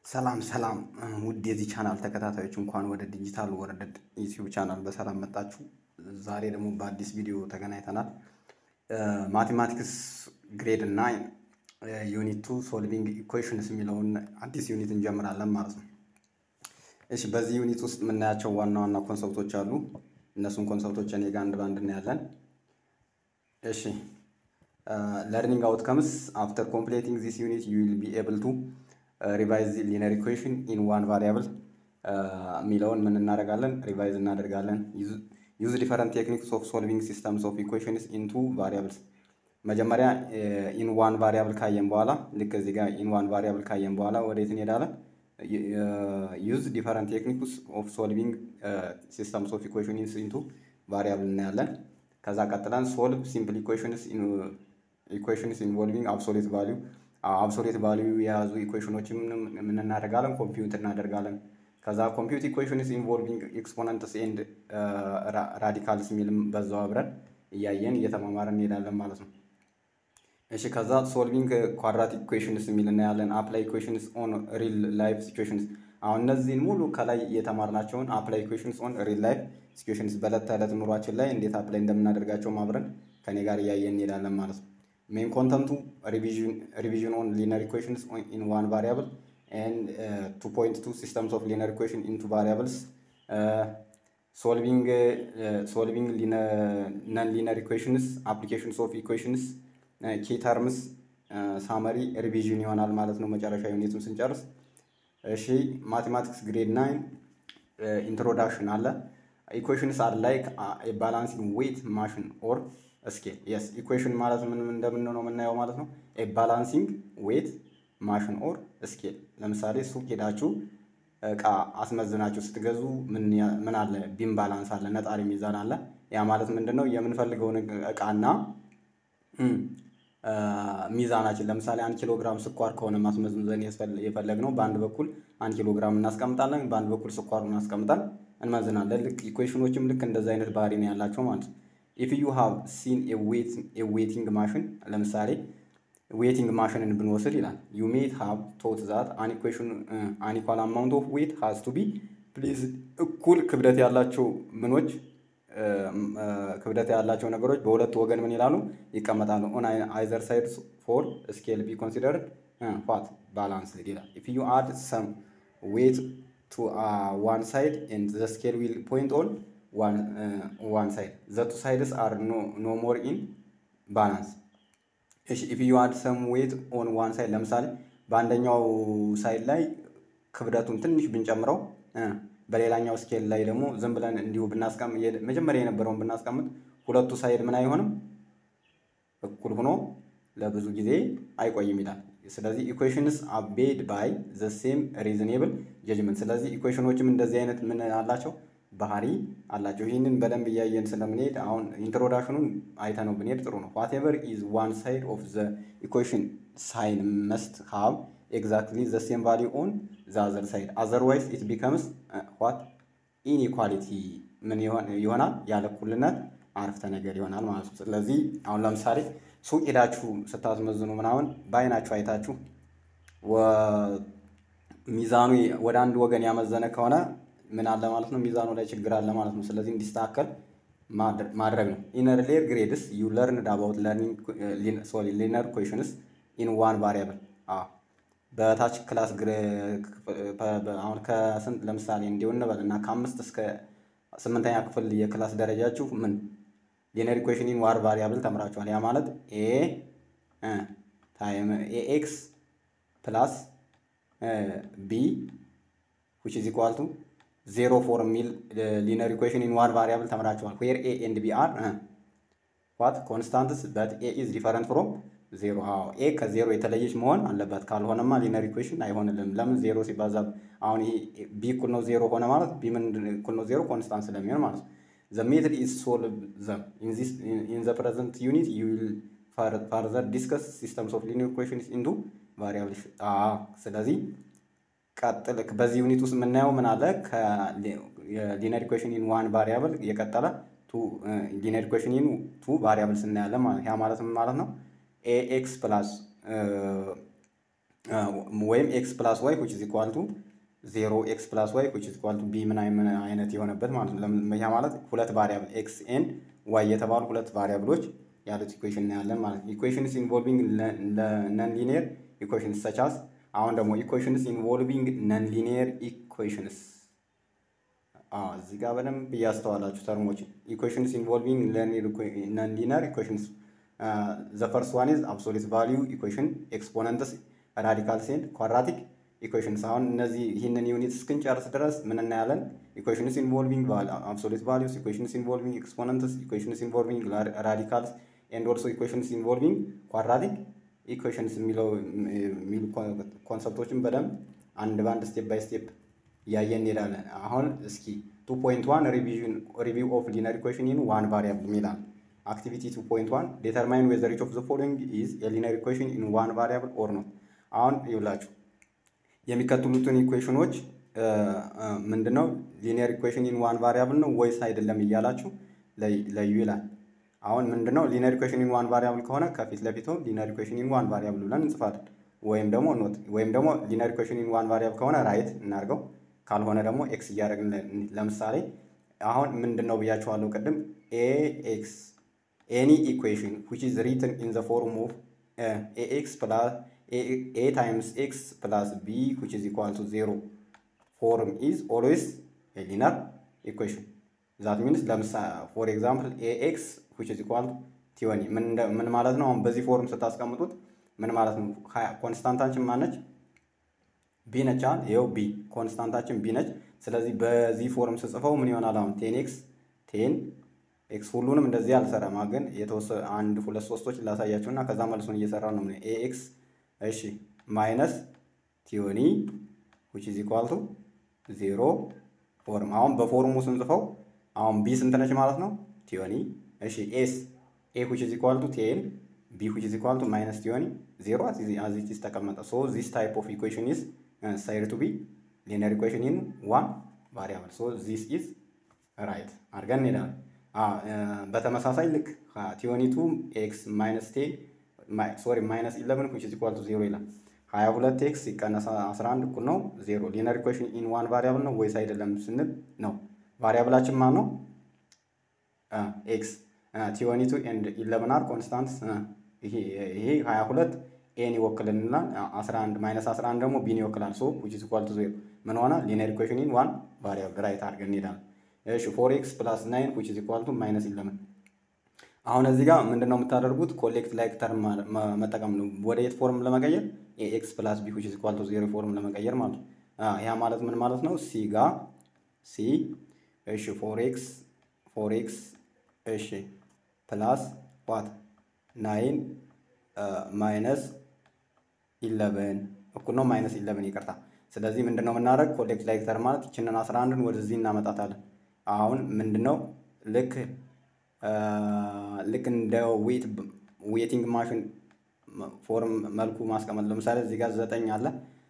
ሰላም ሰላም ውድ የዚህ ቻናል ተከታታዮች እንኳን ወደ ዲጂታል ወርልድ ዩቲዩብ ቻናል በሰላም መጣችሁ። ዛሬ ደግሞ በአዲስ ቪዲዮ ተገናኝተናል። ማቴማቲክስ ግሬድ እና ዩኒት ቱ ሶልቪንግ ኢኩዌሽንስ የሚለውን አዲስ ዩኒት እንጀምራለን ማለት ነው። እሺ በዚህ ዩኒት ውስጥ የምናያቸው ዋና ዋና ኮንሰፕቶች አሉ። እነሱን ኮንሰፕቶች እኔ ጋር አንድ ባንድ እናያለን። እሺ ለርኒንግ አውትከምስ አፍተር ኮምፕሌቲንግ ዚስ ዩኒት ዩ ዊል ቢ ኤብል ቱ ሪቫይዝ ሊነር ኢኩዌሽን ኢን ዋን ቫሪያብል የሚለውን ምን እናደርጋለን? ሪቫይዝ እናደርጋለን። ዩዝ ዲፈረንት ቴክኒክስ ኦፍ ሶልቪንግ ሲስተምስ ኦፍ ኢኩዌሽንስ ኢንቱ ቫሪያብልስ። መጀመሪያ ኢን ዋን ቫሪያብል ካየን በኋላ ልክ እዚህ ጋር ኢን ዋን ቫሪያብል ካየን በኋላ ወዴት እንሄዳለን? ዩዝ ዲፈረንት ቴክኒክስ ኦፍ ሶልቪንግ ሲስተምስ ኦፍ ኢኩዌሽንስ ኢንቱ ቫሪያብል እናያለን። ከዛ ቀጥለን ሶልቭ ሲምፕል ኢኩዌሽንስ ኢኩዌሽንስ ኢንቮልቪንግ አብሶሌት ቫሊዩ አብሶሌት ቫሊዩ የያዙ ኢኩዌሽኖችን ምን እናደርጋለን? ኮምፒውት እናደርጋለን። ከዛ ኮምፒውት ኢኩዌሽንስ ኢንቮልቪንግ ኤክስፖነንትስ ኤንድ ራዲካልስ የሚልም በዛው አብረን እያየን እየተማማረን እንሄዳለን ማለት ነው። እሺ ከዛ ሶልቪንግ ኳድራቲክ ኢኩዌሽንስ የሚል እናያለን። አፕላይ ኢኩዌሽንስ ኦን ሪል ላይፍ ሲቹዌሽንስ። አሁን እነዚህን ሙሉ ከላይ የተማርናቸውን አፕላይ ኢኩዌሽንስ ኦን ሪል ላይፍ ሲቹዌሽንስ በዕለት ተዕለት ኑሯችን ላይ እንዴት አፕላይ እንደምናደርጋቸውም አብረን ከኔ ጋር እያየን እንሄዳለን ማለት ነው። ሜን ኮንተንቱ ሪቪዥን ኦን ሊነር ኢኩዌሽንስ ኢን ዋን ቫሪያብል ኤንድ ቱ ፖይንት ቱ ሲስተምስ ኦፍ ሊነር ኢኩዌሽን ኢንቱ ቫሪያብልስ ሶልቪንግ ሶልቪንግ ነን ሊነር ኢኩዌሽንስ አፕሊኬሽንስ ኦፍ ኢኩዌሽንስ ኪ ተርምስ ሳመሪ ሪቪዥን ይሆናል ማለት ነው። መጨረሻ ዩኒትም ስንጨርስ እሺ ማቴማቲክስ ግሬድ ናይን ኢንትሮዳክሽን አለ። ኢኩዌሽንስ አር ላይክ ባላንሲንግ ዌይት ማሽን ኦር ስኬል የስ ኢኩዌሽን ማለት ምን እንደምን ነው የምናየው ማለት ነው። ኤ ባላንሲንግ ዌት ማሽን ኦር ስኬል። ለምሳሌ ሱቅ ሄዳችሁ እቃ አስመዝናችሁ ስትገዙ ምን አለ? ቢም ባላንስ አለ፣ ነጣሪ ሚዛን አለ። ያ ማለት ምንድን ነው? የምንፈልገውን እቃና ሚዛናችን ለምሳሌ አንድ ኪሎ ግራም ስኳር ከሆነ ማስመዘን የፈለግነው በአንድ በኩል አንድ ኪሎ ግራም እናስቀምጣለን፣ በአንድ በኩል ስኳሩን አስቀምጠን እንመዝናለን። ልክ ኢኩዌሽኖችም ልክ እንደዚ አይነት ባህሪ ነው ያላቸው ማለት ነው። ኢፍ ዩ ሃቭ ሲን ዌቲንግ ማሽን ለምሳሌ ዌቲንግ ማሽንን ብንወስድ ይላል ዩ ሜት ሃቭ ቶት ዛት አን ኢኩዌሽን አን ኢኳል አማውንት ኦፍ ዌት ሃዝ ቱ ቢ ፕሊዝ እኩል ክብደት ያላቸው ምኖች ክብደት ያላቸው ነገሮች በሁለቱ ወገን ምን ይላሉ ይቀመጣሉ። ኦን አይዘር ሳይድ ፎር ስኬል ቢ ኮንሲደርድ ዋት ባላንስ ይላል። ኢፍ ዩ አድ ሰም ዌት ቱ ዋን ሳይድ ኤንድ ዘ ስኬል ዊል ፖይንት ኦን ዋን ሳይድ ዘ ቱ ሳይድስ አር ኖ ሞር ኢን ባላንስ። እሺ ኢፍ ዩ አድ ሰም ዌት ኦን ዋን ሳይድ ለምሳሌ በአንደኛው ሳይድ ላይ ክብደቱን ትንሽ ብንጨምረው በሌላኛው ስኬል ላይ ደግሞ ዝም ብለን እንዲሁ ብናስቀምጥ መጀመሪያ የነበረውን ብናስቀምጥ ሁለቱ ሳይድ ምን አይሆንም እኩል ሆኖ ለብዙ ጊዜ አይቆይም ይላል። ስለዚህ ኢኩዌሽንስ አቤድ ባይ ዘ ሴም ሪዝኔብል ጀጅመንት። ስለዚህ ኢኩዌሽኖችም እንደዚህ አይነት ምን አላቸው ባህሪ አላቸው። ይህንን በደንብ እያየን ስለምንሄድ አሁን ኢንትሮዳክሽኑን አይተነው ብንሄድ ጥሩ ነው። ዋቴቨር ኢዝ ዋን ሳይድ ኦፍ ዘ ኢኩዌሽን ሳይን መስት ሃቭ ኤግዛክትሊ ዘ ሴም ቫሊዩ ኦን ዘ አዘር ሳይድ አዘርዋይስ ኢት ቢከምስ ዋት ኢንኢኳሊቲ ምን ይሆናል? ያለ እኩልነት አረፍተ ነገር ይሆናል ማለት ነው። ስለዚህ አሁን ለምሳሌ ሱቅ ሄዳችሁ ስታስመዝኑ ምናምን በአይናችሁ አይታችሁ ሚዛኑ ወደ አንድ ወገን ያመዘነ ከሆነ ምን አለ ማለት ነው? ሚዛኑ ላይ ችግር አለ ማለት ነው። ስለዚህ እንዲስተካከል ማድረግ ነው። ኢነር ሌር ግሬድስ ዩ ለርንድ አባውት ለርኒንግ ሶሪ ሊነር ኢኩዌሽንስ ኢን ዋን ቫሪያብል በታች ክላስ አሁን ከስንት ለምሳሌ እንዲሁ እንበል እና ከአምስት እስከ ስምንተኛ ክፍል የክላስ ደረጃችሁ ምን ሊነር ኢኩዌሽን ኢን ዋን ቫሪያብል ተምራችኋል። ያ ማለት ኤ ታይም ኤ ኤክስ ፕላስ ቢ ዊች ኢዝ ኢኳል ቱ ዜሮ ፎር የሚል ሊነር ኢኩዌሽን ኢን ዋን ቫሪያብል ተምራችኋል። ዌር ኤ ኤንድ ቢ አር ዋት ኮንስታንትስ በት ኤ ኢዝ ዲፈረንት ፍሮም ዜሮ። አዎ ኤ ከዜሮ የተለየች መሆን አለበት። ካልሆነማ ሊነር ኢኩዌሽን አይሆንልም። ለምን ዜሮ ሲባዛ አሁን ይሄ ቢ እኩል ነው ዜሮ ሆነ ማለት ቢ ምን እኩል ነው ዜሮ ኮንስታንት ስለሚሆን ማለት ነው። ዘ ሜትድ ኢዝ ሶልቭ ዘም ኢን ዘ ፕሬዘንት ዩኒት ዩ ዊል ፋርዘር ዲስከስ ሲስተምስ ኦፍ ሊነር ኢኩዌሽንስ ኢንቱ ቫሪያብል። ስለዚህ ቀጥል በዚህ ዩኒት ውስጥ የምናየው ምን አለ ከሊነር ኢኩዌሽን ኢን ዋን ቫሪያብል የቀጠለ ሊነር ኢኩዌሽን ኢን ቱ ቫሪያብልስ እናያለን ማለት ያ ማለት ምን ማለት ነው? ኤ ኤክስ ፕላስ ወይም ኤክስ ፕላስ ዋይ ዊች ኢዝ ኢኳል ቱ ዜሮ ኤክስ ፕላስ ዋይ ዊች ኢዝ ኢኳል ቱ ቢ ምን አይነት የሆነበት ማለት ነው። ያ ማለት ሁለት ቫሪያብል ኤክስ ኤንድ ዋይ የተባሉ ሁለት ቫሪያብሎች ያሉት ኢኩዌሽን እናያለን ማለት ነው። ኢኩዌሽንስ ኢንቮልቪንግ ነን ሊኒየር ኢኩዌሽንስ ሰቻስ አሁን ደግሞ ኢኩዌሽንስ ኢንቮልቪንግ ነን ሊኒየር ኢኩዌሽንስ እዚህ ጋር በደንብ እያስተዋላችሁ ተርሞችን ኢኩዌሽንስ ኢንቮልቪንግ ነን ሊኒየር ኢኩዌሽንስ ዘ ፈርስት ዋን ኢዝ አብሶሊት ቫሊዩ ኢኩዌሽን ኤክስፖነንትስ ራዲካልስ ኤንድ ኳድራቲክ ኢኩዌሽንስ አሁን እነዚህ ይህንን ዩኒት እስክንጨርስ ድረስ ምን እናያለን? ኢኩዌሽንስ ኢንቮልቪንግ አብሶሊት ቫሊዩስ፣ ኢኩዌሽንስ ኢንቮልቪንግ ኤክስፖነንትስ፣ ኢኩዌሽንስ ኢንቮልቪንግ ራዲካልስ ኤንድ ኦልሶ ኢኩዌሽንስ ኢንቮልቪንግ ኳድራቲክ ኢኩዌሽንስ የሚለው የሚሉ ኮንሰፕቶችን በደንብ አንድ በአንድ ስቴፕ ባይ ስቴፕ እያየን እንሄዳለን። አሁን እስኪ ቱ ፖይንት ዋን ሪቪው ኦፍ ሊነር ኢኩዌሽን ኢን ዋን ቫሪያብል ይላል። አክቲቪቲ ቱ ፖይንት ዋን ዴተርማይን ዌዘር ኢች ኦፍ ዘ ፎሎዊንግ ኢዝ የሊነር ኢኩዌሽን ኢን ዋን ቫሪያብል ኦር ኖት። አሁን ይብላችሁ የሚከተሉትን ኢኩዌሽኖች ምንድነው ሊኒየር ኢኩዌሽን ኢን ዋን ቫሪያብል ነው ወይስ አይደለም እያላችሁ ለዩ ይላል። አሁን ምንድነው ሊኒየር ኢኩዌሽን ኢን ዋን ቫሪያብል ከሆነ ከፊት ለፊቱ ሊኒየር ኢኩዌሽን ኢን ዋን ቫሪያብል ብለን እንጽፋለን። ወይም ደግሞ ኖት ወይም ደግሞ ሊኒየር ኢኩዌሽን ኢን ዋን ቫሪያብል ከሆነ ራይት እናድርገው፣ ካልሆነ ደግሞ ኤክስ እያደረግን ለምሳሌ አሁን ምንድን ነው ብያችኋለሁ ቅድም ኤ ኤክስ ኤኒ ኢኩዌሽን ዊች ኢዝ ሪትን ኢን ዘ ፎርም ኦፍ ኤ ኤክስ ፕላስ ኤ ታይምስ ኤክስ ፕላስ ቢ ዊች ኢዝ ኢኳል ቱ ዜሮ ፎርም ኢዝ ኦልዌይስ ኤ ሊነር ኢኩዌሽን ዛት ሚንስ ለምሳሌ ፎር ኤግዛምፕል ኤ ኤክስ ዊች ኢዝ ኢኳል ቱ ቲወኒ ምን ማለት ነው? አሁን በዚህ ፎርም ስታስቀምጡት ምን ማለት ነው? ኮንስታንታችን ማነች? ቢ ነች። አሁን ይኸው ቢ ኮንስታንታችን ቢ ነች። ስለዚህ በዚህ ፎርም ስጽፈው ምን ይሆናል? አሁን ቴን ኤክስ ቴን ኤክስ ሁሉንም እንደዚህ አልሰራም፣ ግን የተወሰነ አንድ ሁለት ሶስቶች ላሳያቸው እና ከዛ መልሱን እየሰራ ነው። ኤ ኤክስ እሺ ማይነስ ቲዮኒ ዊች ኢዝ ኢኳል ቱ ዜሮ ፎርም። አሁን በፎርሙ ስንጽፈው አሁን ቢ ስንት ነች ማለት ነው? ቲዮኒ እሺ ኤስ ኤ ዊች ኢዝ ኢኳል ቱ ቴን ቢ ዊች ኢዝ ኢኳል ቱ ማይነስ ቲዮኒ ዜሮ አዝ ኢት ኢዝ ተቀመጠ። ሶ ዚስ ታይፕ ኦፍ ኢኩዌሽን ኢዝ ሳይድ ቱ ቢ ሊነር ኢኩዌሽን ኢን ዋን ቫሪያብል ሶ ዚስ ኢዝ ራይት አድርገን እንሄዳለን። በተመሳሳይ ልክ ቲዮኒቱ ኤክስ ማይነስ ቴን ሶሪ ማይነስ ኢለቨን ዊች ኢዝ ኢኳል ቱ ዜሮ ይላል። ሀያ ሁለት ኤክስ ሲቀነስ አስራ አንድ እኩል ነው ዜሮ። ሊነር ኢኩዌሽን ኢን ዋን ቫሪያብል ነው ወይስ አይደለም ስንል ነው። ቫሪያብላችን ማን ነው? ኤክስ ቲዮኒቱ ኤንድ ኢለቨን አር ኮንስታንት። ይሄ ሀያ ሁለት ኤን ይወክልልናል። አስራ አንድ ማይነስ አስራ አንድ ደግሞ ቢን ይወክላል። ሶ ዊች ኢዝ ኢኳል ቱ ዜሮ ምን ሆነ? ሊነር ኢኩዌሽን ኢን ዋን ቫሪያብል ራይት አድርገን እንሄዳለን። እሺ ፎር ኤክስ ፕላስ ናይን ዊች ኢዝ ኢኳል ቱ ማይነስ ኢለቨን አሁን እዚህ ጋር ምንድን ነው የምታደርጉት? ኮሌክት ላይክ ተርም መጠቀም ነው። ወደ የት ፎርም ለመቀየር ኤክስ ፕላስ ቢ ዊች ኢዝ ኢኳል ቱ ዜሮ ፎርም ለመቀየር ማለት ነው። ያ ማለት ምን ማለት ነው? ሲ ጋ ሲ እሺ ፎር ኤክስ ፎር ኤክስ እሺ ፕላስ ዋት ናይን ማይነስ ኢለቨን እኩል ነው ማይነስ ኢለቨን ይቅርታ። ስለዚህ ምንድን ነው የምናደርግ? ኮሌክት ላይክ ተርም ማለት ይችንን አስራ አንድን ወደዚህ እናመጣታለን። አሁን ምንድን ነው ልክ ልክ እንደ ዌቲንግ ማሽን ፎርም መልኩ ማስቀመጥ። ለምሳሌ እዚህ ጋር ዘጠኝ አለ።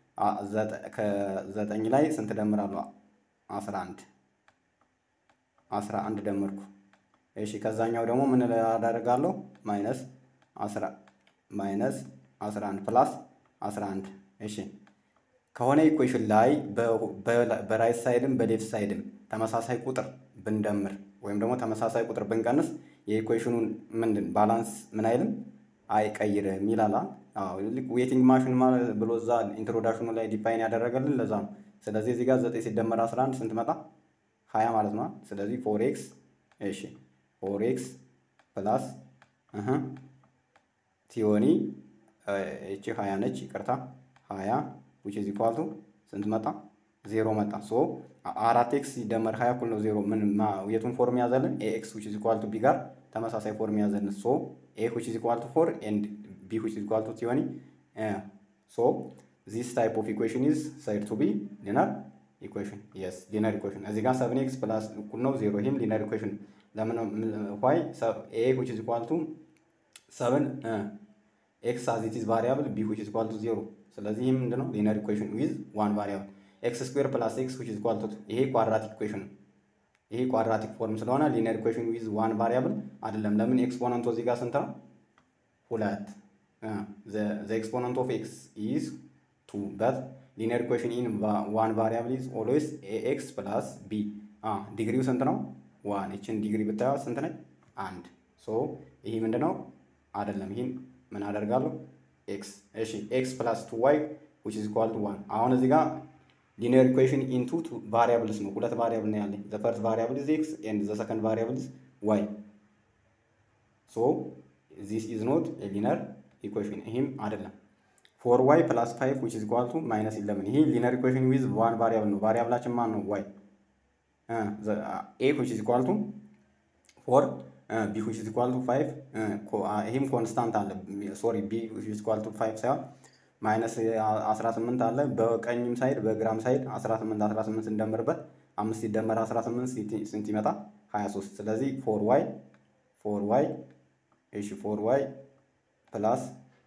ከዘጠኝ ላይ ስንት ደምራለሁ? አስራ አንድ አስራ አንድ ደመርኩ። እሺ ከዛኛው ደግሞ ምን አደርጋለሁ? ማይነስ አስራ ማይነስ አስራ አንድ ፕላስ አስራ አንድ እሺ ከሆነ ኢኩዌሽን ላይ በራይት ሳይድም በሌፍት ሳይድም ተመሳሳይ ቁጥር ብንደምር ወይም ደግሞ ተመሳሳይ ቁጥር ብንቀንስ የኢኩዌሽኑን ምንድን ባላንስ ምን አይልም አይቀይርም ይላል። ዌቲንግ ማሽን ብሎ እዛ ኢንትሮዳክሽኑ ላይ ዲፋይን ያደረገልን ለዛ ነው። ስለዚህ እዚህ ጋር ዘጠኝ ሲደመር አስራ አንድ ስንት መጣ? ሀያ ማለት ነው። ስለዚህ ፎር ኤክስ እሺ ፎር ኤክስ ፕላስ ቲዮኒ እቺ ሀያ ነች፣ ይቅርታ ሀያ ዊች ኢዝ ኢኳል ቱ ስንት መጣ? ዜሮ መጣ። ሶ አራት ኤክስ ሲደመር ሀያ እኩል ነው ዜሮ። ምን የቱን ፎርም ያዘልን? ኤ ኤክስ ዊች ኢዝ ኢኳል ቱ ቢ ጋር ተመሳሳይ ፎርም ያዘልን። ሶ ኤ ዊች ኢዝ ኢኳል ቱ ፎር ኤንድ ቢ ዊች ኢዝ ኢኳል ቱ ቲዮኒ ሶ ዚስ ታይፕ ኦፍ ኢኩዌሽን ኢዝ ሳይድ ቱ ቢ ሊነር ኢኩዌሽን የስ ሊነር ኢኩዌሽን። እዚህ ጋር ሰብን ኤክስ ፕላስ እኩል ነው ዜሮ። ይህም ሊነር ኢኩዌሽን ለምን ዋይ ኤ ዊች ኢዝ ኢኳል ቱ ሰብን ኤክስ አዝ ኢት ኢዝ ቫሪያብል ቢ ዊች ኢዝ ኢኳል ቱ ዜሮ። ስለዚህ ይህ ምንድን ነው ሊነር ኢኩዌሽን ዊዝ ዋን ቫሪያብል ኤክስ ስኩዌር ፕላስ ኤክስ ዊች ኢዝ ኢኳል ቱ ይሄ ኳድራቲክ ኢኩዌሽን ነው። ይሄ ኳድራቲክ ፎርም ስለሆነ ሊነር ኢኩዌሽን ዊዝ ዋን ቫሪያብል አይደለም። ለምን ኤክስፖነንቱ እዚህ ጋር ስንት ነው? ሁለት ዘ ኤክስፖነንት ኦፍ ኤክስ ኢዝ ቱ በት ሊነር ኢኩዌሽን ኢን ዋን ቫሪያብል ኢዝ ኦልዌይስ ኤክስ ፕላስ ቢ ዲግሪው ስንት ነው? ዋን። ይችን ዲግሪ ብታየዋ ስንት ነች? አንድ። ሶ ይህ ምንድን ነው? አይደለም። ይህን ምን አደርጋለሁ? ኤክስ። እሺ ኤክስ ፕላስ ቱ ዋይ ዊች ኢዝ ኢኳል ቱ ዋን። አሁን እዚህ ጋር ሊኒየር ኢኩዌሽን ኢንቱ ቱ ቫሪያብልስ ነው። ሁለት ቫሪያብል ነው ያለኝ። ዘ ፈርስት ቫሪያብል ኢዝ ኤክስ ኤንድ ዘ ሰከንድ ቫሪያብል ኢዝ ዋይ። ሶ ዚስ ኢዝ ኖት ኤ ሊነር ኢኩዌሽን። ይህም አይደለም። ፎር ዋይ ፕላስ ፋይቭ ዊች ኢዝ ኢኳል ቱ ማይነስ ኢለቨን። ይሄ ሊነር ኢኩዌሽን ዊዝ ዋን ቫሪያብል ነው። ቫሪያብላችን ማን ነው? ዋይ ኤ ዊች ኢዝ ኢኳል ቱ ፎር ቢ ዊች ኢዝ ኢኳል ቱ ፋይቭ ይህም ኮንስታንት አለ። ሶሪ ቢ ዊች ኢዝ ኢኳል ቱ ፋይቭ ሳይሆን ማይነስ 18 አለ። በቀኝም ሳይድ በግራም ሳይድ 18 18 እንደምርበት አምስት ሲደመር 18 ስንት ይመጣ? 23 ስለዚህ ፎር ዋይ ፎር ዋይ እሺ ፎር ዋይ ፕላስ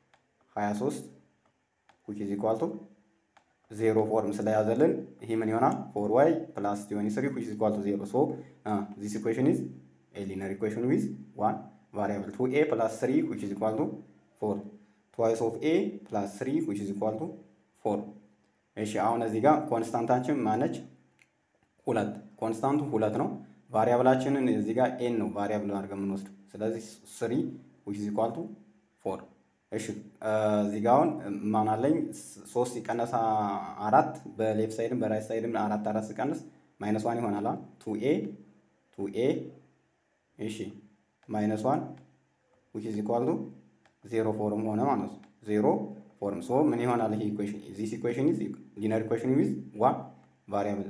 23 ዊች ኢዝ ኢኳል ቱ ዜሮ ፎርም ስለያዘልን ይሄ ምን ይሆናል? ፎር ዋይ ፕላስ ቲዮኒ ስሪ ዊች ኢዝ ኢኳል ቱ ዜሮ ሶ ዚስ ኢኩዌሽን ኢዝ ኤ ሊነር ኢኩዌሽን ዊዝ ዋን ቫሪያብል ቱ ኤ ፕላስ ስሪ ዊች ኢዝ ኢኳል ቱ ፎር ትዋይስ ኦፍ ኤ ፕላስ ስሪ ዊች ኢዝ ኢኳል ቱ ፎር። እሺ አሁን እዚህ ጋር ኮንስታንታችን ማነች? ሁለት ኮንስታንቱ ሁለት ነው። ቫሪያብላችንን እዚህ ጋር ኤን ነው ቫሪያብል አድርገን የምንወስደው። ስለዚህ ስሪ ዊች ኢዝ ኢኳል ቱ ፎር። እሺ እዚህ ጋር አሁን ማን አለኝ? ሶስት ሲቀነስ አራት በሌፍት ሳይድም በራይት ሳይድም አራት አራት ሲቀንስ ማይነስ ዋን ይሆናል። ቱ ኤ ቱ ኤ እሺ ማይነስ ዋን ዊች ኢዝ ኢኳል ቱ ዜሮ ፎርም ሆነ ማለት ነው። ዜሮ ፎርም ሶ ምን ይሆናል? ይሄ ኢኩዌሽን ዚስ ኢኩዌሽን ኢዝ ሊነር ኢኩዌሽን ዊዝ ዋን ቫሪያብል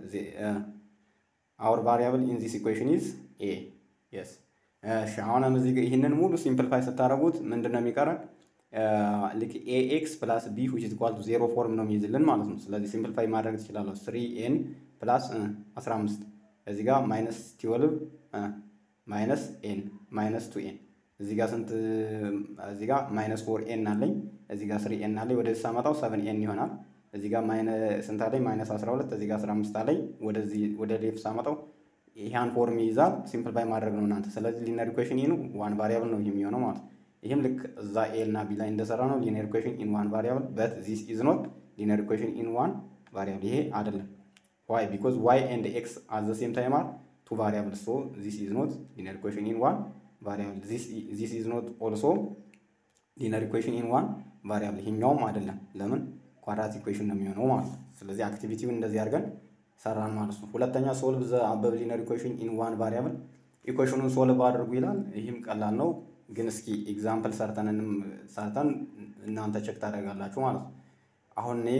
አወር ቫሪያብል ኢን ዚስ ኢኩዌሽን ኢዝ ኤ የስ። እሺ አሁንም እዚህ ይህንን ሙሉ ሲምፕልፋይ ስታደርጉት ምንድን ነው የሚቀረን? ልክ ኤ ኤክስ ፕላስ ቢ ዊች ኢዝ ኢኳል ቱ ዜሮ ፎርም ነው የሚይዝልን ማለት ነው። ስለዚህ ሲምፕልፋይ ማድረግ ትችላለሁ። ስሪ ኤን ፕላስ አስራ አምስት እዚህ ጋር ማይነስ ትዌልቭ ማይነስ ኤን ማይነስ ቱ ኤን እዚህ ጋር ስንት እዚህ ጋር ማይነስ ፎር ኤን አለኝ። እዚህ ጋር ስሪ ኤን አለኝ። ወደዚህ ሳመጣው ሰቨን ኤን ይሆናል። እዚህ ጋር ስንት አለኝ? ማይነስ 12 እዚህ ጋር 15 አለኝ። ወደዚህ ወደ ሌፍት ሳመጣው ይሄን ፎርም ይይዛል። ሲምፕልፋይ ማድረግ ነው እናንተ። ስለዚህ ሊነር ኢኩዌሽን ኢን ዋን ቫሪያብል ነው የሚሆነው ማለት ነው። ይህም ልክ እዛ ኤ እና ቢ ላይ እንደሰራ ነው ሊነር ኢኩዌሽን ኢን ዋን ቫሪያብል በት ዚስ ኢዝ ኖት ሊነር ኢኩዌሽን ኢን ዋን ቫሪያብል። ይሄ አይደለም። ዋይ ቢኮዝ ዋይ ኤንድ ኤክስ አት ዘ ሴም ታይም አር ቱ ቫሪያብል ሶ ዚስ ኢዝ ኖት ሊነር ኢኩዌሽን ኢን ዋን ቫሪያብል ዚስ ኢዝ ኖት ኦልሶ ሊነር ኢኩዌሽን ኢን ዋን ቫሪያብል ይሄኛውም አይደለም። ለምን ኳድራት ኢኩዌሽን ነው የሚሆነው ማለት ነው። ስለዚህ አክቲቪቲውን እንደዚህ አድርገን ሰራን ማለት ነው። ሁለተኛ ሶልቭ ዘ አበብ ሊነር ኢኩዌሽን ኢን ዋን ቫሪያብል ኢኩዌሽኑን ሶልቭ አድርጉ ይላል። ይህም ቀላል ነው፣ ግን እስኪ ኤግዛምፕል ሰርተንንም ሰርተን እናንተ ቼክ ታደርጋላችሁ ማለት ነው። አሁን እኔ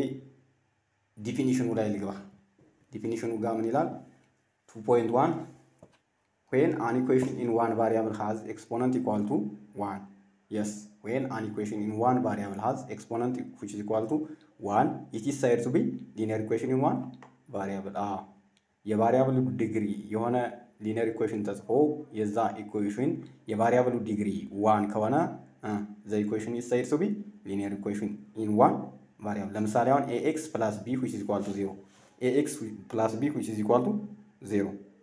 ዲፊኒሽኑ ላይ ልግባ። ዲፊኒሽኑ ጋር ምን ይላል? ቱ ፖይንት ዋን when an equation in one variable has exponent equal to 1 yes when an equation in one variable has exponent which is equal to 1 it is said to be linear equation in one variable ah የቫሪያብሉ ዲግሪ የሆነ ሊነር ኢኩዌሽን ተጽፎ የዛ ኢኩዌሽን የቫሪያብሉ ዲግሪ ዋን ከሆነ ዘ ኢኩዌሽን ኢዝ ሳይድ ቱ ቢ ሊነር ኢኩዌሽን ኢን ዋን ቫሪያብል ለምሳሌ አሁን ኤኤክስ ፕላስ ቢ ዊች ኢዝ ኢኳል ቱ ዜሮ ኤኤክስ ፕላስ ቢ ዊች ኢዝ ኢኳል ቱ ዜሮ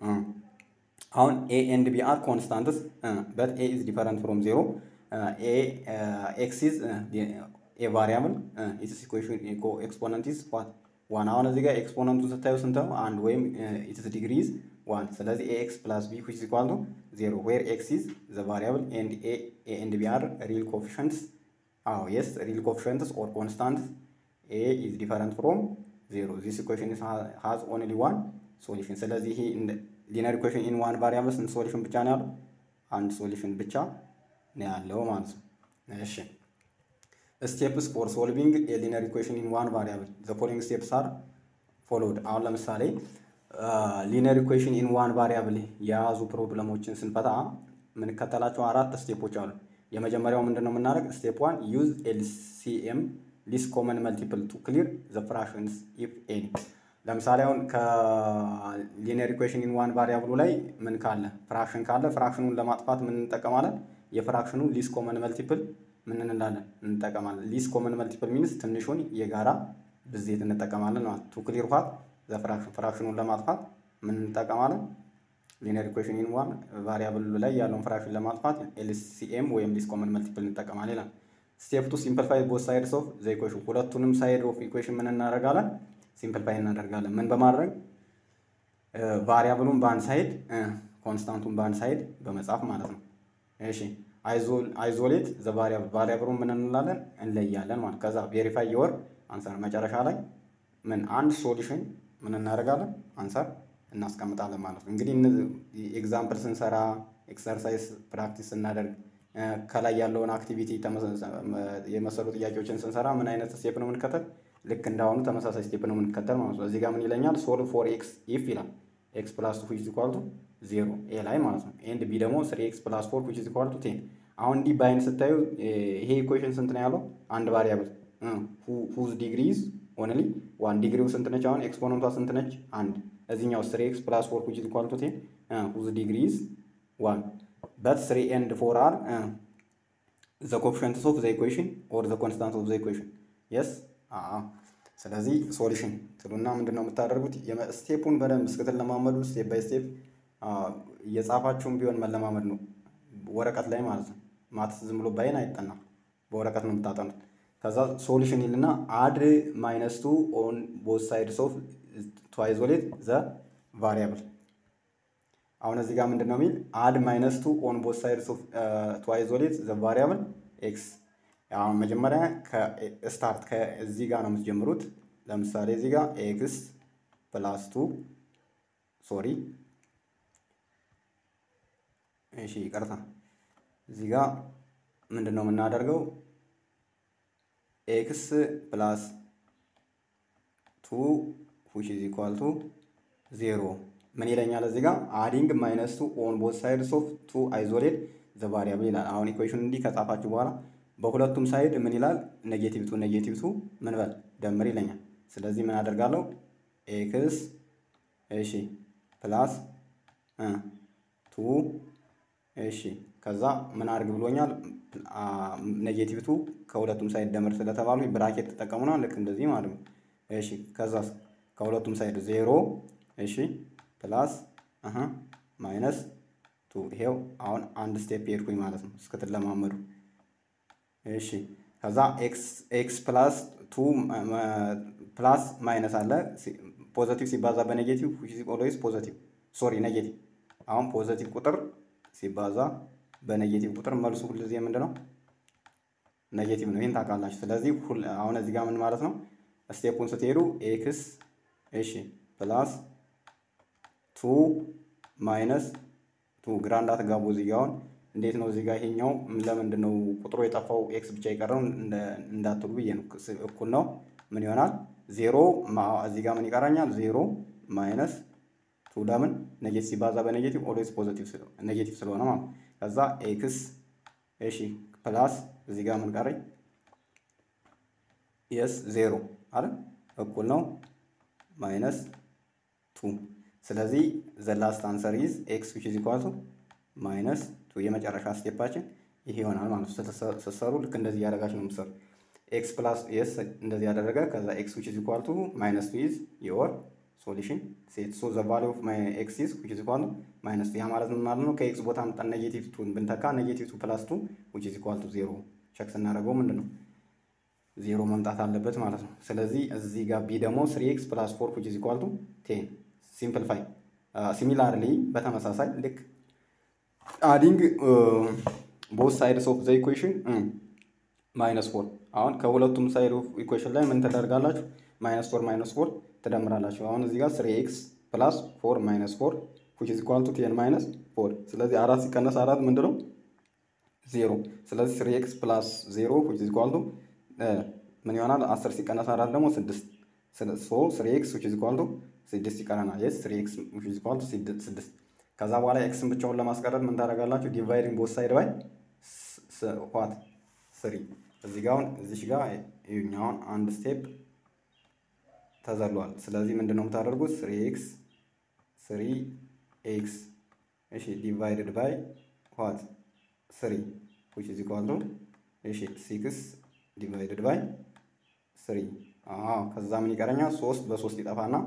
አሁን ኤ ኤንድ ቢ አር ኮንስታንትስ በት ኤ ኢዝ ዲፈረንት ፍሮም ዜሮ ኤ ኤክስ ኢዝ ኤ ቫሪያብል ኢትስ ኢኩዌሽን ኤክስፖነንት ኢዝ ዋት ዋን። አሁን እዚህ ጋር ኤክስፖነንቱን ስታዩ ስንት ነው? አንድ ወይም ኢትስ ዲግሪ ኢዝ ዋን። ስለዚህ ኤ ኤክስ ፕላስ ቢ ዊች ኢዝ ኢኳል ቱ ዜሮ ዌር ኤክስ ኢዝ ዘ ቫሪያብል ኤንድ ኤ ኤንድ ቢ አር ሪል ኮፊሽንትስ። አዎ የስ ሪል ኮፊሽንትስ ኦር ኮንስታንትስ። ኤ ኢዝ ዲፈረንት ፍሮም ዜሮ ዚስ ኢኩዌሽን ሃዝ ኦንሊ ዋን ሶሉሽን። ስለዚህ ይሄ ሊነር ኢኩዌሽን ኢን ዋን ቫሪያብል ስንት ሶሉሽን ብቻ ነው ያለው? አንድ ሶሉሽን ብቻ ነው ያለው ማለት ነው። እሺ ስቴፕስ ፎር ሶልቪንግ ኤ ሊነር ኢኩዌሽን ኢን ዋን ቫሪያብል ዘ ፎሎዊንግ ስቴፕስ አር ፎሎውድ። አሁን ለምሳሌ ሊነር ኢኩዌሽን ኢን ዋን ቫሪያብል የያዙ ፕሮብለሞችን ስንፈታ የምንከተላቸው አራት ስቴፖች አሉ። የመጀመሪያው ምንድን ነው የምናደርግ? ስቴፕ ዋን ዩዝ ኤልሲኤም ሊስት ኮመን መልቲፕል ቱ ክሊር ዘ ፍራክሽንስ ኢፍ ኤኒ ለምሳሌ አሁን ከሊኒየር ኢኩዌሽን ኢን ዋን ቫሪያብሉ ላይ ምን ካለ ፍራክሽን ካለ ፍራክሽኑን ለማጥፋት ምን እንጠቀማለን? የፍራክሽኑ ሊስ ኮመን መልቲፕል ምን እንላለን እንጠቀማለን። ሊስ ኮመን መልቲፕል ሚንስ ትንሹን የጋራ ብዜት እንጠቀማለን ማለት ቱ ክሊር ኋት ዘ ፍራክሽን ፍራክሽኑን ለማጥፋት ምን እንጠቀማለን? ሊኒየር ኢኩዌሽን ኢን ዋን ቫሪያብል ላይ ያለውን ፍራክሽን ለማጥፋት ኤልሲኤም ወይም ሊስ ኮመን መልቲፕል እንጠቀማለን ይላል። ስቴፕ ቱ ሲምፕሊፋይ ቦት ሳይድስ ኦፍ ዘ ኢኩዌሽን ሁለቱንም ሳይድ ኦፍ ኢኩዌሽን ምን እናደርጋለን? ሲምፕሊፋይ እናደርጋለን። ምን በማድረግ ቫሪያብሉን በአንድ ሳይድ ኮንስታንቱን በአንድ ሳይድ በመጻፍ ማለት ነው። እሺ አይዞሌት ዘ ቫሪያብል ቫሪያብሉን ምን እንላለን? እንለያለን ማለት ከዛ ቬሪፋይ የወር አንሰር መጨረሻ ላይ ምን አንድ ሶሉሽን ምን እናደርጋለን? አንሰር እናስቀምጣለን ማለት ነው። እንግዲህ ኤግዛምፕል ስንሰራ ኤክሰርሳይዝ ፕራክቲስ ስናደርግ ከላይ ያለውን አክቲቪቲ የመሰሉ ጥያቄዎችን ስንሰራ ምን አይነት ስቴፕ ነው የምንከተል? ልክ እንዳሁኑ ተመሳሳይ ስቴፕ ነው የምንከተል ማለት ነው። እዚህ ጋር ምን ይለኛል? ሶልቭ ፎር ኤክስ ኢፍ ይላል ኤክስ ፕላስ ቱ ዊች ኢዝ ኢኳል ቱ ዜሮ ኤ ላይ ማለት ነው። ኤንድ ቢ ደግሞ ስሪ ኤክስ ፕላስ ፎር ዊች ኢዝ ኢኳል ቱ ቴን። አሁን እንዲህ በአይን ስታዩ ይሄ ኢኩዌሽን ስንት ነው ያለው? አንድ ቫሪያብል ሁዝ ዲግሪዝ ኦንሊ ዋን ዲግሪው ስንት ነች? አሁን ኤክስፖነንቷ ስንት ነች? አንድ። እዚህኛው ስሪ ኤክስ ፕላስ ፎር ዊች ኢዝ ኢኳል ቱ ቴን ሁዝ ዲግሪዝ ዋን በት ስሪ ኤንድ ፎር አር ዘ ኮፊሽንትስ ኦፍ ዘ ኢኩዌሽን ኦር ዘ ኮንስታንት ኦፍ ዘ ኢኩዌሽን የስ ስለዚህ ሶሉሽን ትሉና ምንድን ነው የምታደርጉት? ስቴፑን በደንብ እስክትለማመዱ ስቴፕ ባይ ስቴፕ እየጻፋችሁም ቢሆን መለማመድ ነው፣ ወረቀት ላይ ማለት ነው። ማትስ ዝም ብሎ ባይን አይጠናም፣ በወረቀት ነው የምታጠኑት። ከዛ ሶሉሽን ይልና አድ ማይነስ ቱ ኦን ቦት ሳይድስ ኦፍ ቱ አይዞሌት ዘ ቫሪያብል። አሁን እዚህ ጋር ምንድን ነው የሚል አድ ማይነስ ቱ ኦን ቦት ሳይድስ ኦፍ ቱ አይዞሌት ዘ ቫሪያብል ኤክስ አሁን መጀመሪያ ስታርት ከዚህ ጋር ነው የምትጀምሩት። ለምሳሌ እዚህ ጋር ኤክስ ፕላስ ቱ ሶሪ፣ እሺ ይቅርታ፣ እዚህ ጋር ምንድን ነው የምናደርገው? ኤክስ ፕላስ ቱ ዊች ኢዝ ኢኳል ቱ ዜሮ ምን ይለኛል? እዚህ ጋር አዲንግ ማይነስ ቱ ኦን ቦት ሳይድስ ኦፍ ቱ አይዞሌት ዘ ቫሪያብል ይላል። አሁን ኢኩዌሽን እንዲህ ከጻፋችሁ በኋላ በሁለቱም ሳይድ ምን ይላል? ኔጌቲቭ ቱ ኔጌቲቭ ቱ ምን በል ደምር ይለኛል። ስለዚህ ምን አደርጋለሁ? ኤክስ እሺ ፕላስ ቱ እሺ ከዛ ምን አድርግ ብሎኛል? ኔጌቲቭ ቱ ከሁለቱም ሳይድ ደምር ስለተባሉ ብራኬት ተጠቀሙና ልክ እንደዚህ ማለት ነው። እሺ ከዛ ከሁለቱም ሳይድ ዜሮ እሺ ፕላስ ማይነስ ቱ ይሄው አሁን አንድ ስቴፕ ሄድኩኝ ማለት ነው እስክትለማመዱ እሺ ከዛ ኤክስ ፕላስ ቱ ፕላስ ማይነስ አለ ፖዘቲቭ ሲባዛ በኔጌቲቭ ኦልዌይስ ፖዘቲቭ ሶሪ ኔጌቲቭ። አሁን ፖዘቲቭ ቁጥር ሲባዛ በኔጌቲቭ ቁጥር መልሱ ሁልጊዜ ምንድን ነው? ኔጌቲቭ ነው። ይህን ታውቃላችሁ። ስለዚህ አሁን እዚህ ጋር ምን ማለት ነው? ስቴፑን ስትሄዱ ኤክስ እሺ ፕላስ ቱ ማይነስ ቱ ግራ እንዳትጋቡ እዚህ ጋር አሁን እንዴት ነው እዚህ ጋር ይሄኛው ለምንድን ነው ቁጥሩ የጠፋው ኤክስ ብቻ የቀረው እንዳትሉ ብዬ ነው። እኩል ነው ምን ይሆናል? ዜሮ እዚህ ጋር ምን ይቀራኛል? ዜሮ ማይነስ ቱ ለምን ኔጌቲቭ ሲባዛ በኔጌቲቭ ኦልዌይስ ፖዚቲቭ ኔጌቲቭ ስለሆነ ማለት ከዛ ኤክስ እሺ ፕላስ እዚህ ጋር ምን ቀረኝ? የስ ዜሮ አይደል እኩል ነው ማይነስ ቱ ስለዚህ ዘ ላስት አንሰር ኢዝ ኤክስ ዊች ኢዝ ኢኳል ቱ ማይነስ ቱ የመጨረሻ ስቴፓችን ይሄ ይሆናል ማለት ነው። ስትሰሩ ልክ እንደዚህ እያደረጋችሁ ነው የምትሰሩ። ኤክስ ፕላስ ኤስ እንደዚህ ያደረገ ከዛ ኤክስ ዊች ኢዝ ኢኳል ቱ ማይነስ ቱ ኢዝ የወር ሶሉሽን ሴት ሶ ዘ ቫሊዩ ኦፍ ማይ ኤክስ ኢዝ ዊች ኢዝ ኢኳል ቱ ማይነስ ቱ። ያ ማለት ምን ማለት ነው? ከኤክስ ቦታ አምጣን ኔጌቲቭ ቱን ብንተካ ኔጌቲቭ ቱ ፕላስ ቱ ዊች ኢዝ ኢኳል ቱ ዜሮ ቸክ ስናደርገው ምንድን ነው ዜሮ መምጣት አለበት ማለት ነው። ስለዚህ እዚህ ጋር ቢ ደግሞ ስሪ ኤክስ ፕላስ ፎር ዊች ኢዝ ኢኳል ቱ ቴን ሲምፕልፋይ ሲሚላርሊ በተመሳሳይ ልክ አዲንግ ቦት ሳይድስ ኦፍ ዘ ኢኩዌሽን ማይነስ ፎር አሁን ከሁለቱም ሳይድ ኦፍ ኢኩዌሽን ላይ ምን ትደርጋላችሁ? ማይነስ ፎር ማይነስ ፎር ትደምራላችሁ። አሁን እዚህ ጋር ስሪ ኤክስ ፕላስ ፎር ማይነስ ፎር ዊች ኢዝ ኢኳል ቱ ቴን ማይነስ ፎር። ስለዚህ አራት ሲቀነስ አራት ምንድን ነው? ዜሮ። ስለዚህ ስሪ ኤክስ ፕላስ ዜሮ ዊች ኢዝ ኢኳል ቱ ምን ይሆናል? አስር ሲቀነስ አራት ደግሞ ስድስት። ሶ ስሪ ኤክስ ዊች ኢዝ ኢኳል ቱ ስድስት ይቀረናል። የስ ስሪ ኤክስ ዊች ኢዝ ኢኳል ቱ ስድስት ከዛ በኋላ ኤክስን ብቻውን ለማስቀረት ምን ታደርጋላችሁ? ዲቫይዲንግ ቦት ሳይድ ባይ ዋት ስሪ። እዚህ ጋር አሁን እዚሽ ጋር ይኸኛውን አንድ ስቴፕ ተዘሏል። ስለዚህ ምንድን ነው የምታደርጉት? ስሪ ኤክስ ስሪ ኤክስ እሺ ዲቫይድድ ባይ ዋት ስሪ ዊች ኢዝ ኢኳል ቱ እሺ ሲክስ ዲቫይድድ ባይ ስሪ። አዎ ከዛ ምን ይቀረኛል? ሶስት በሶስት ይጠፋና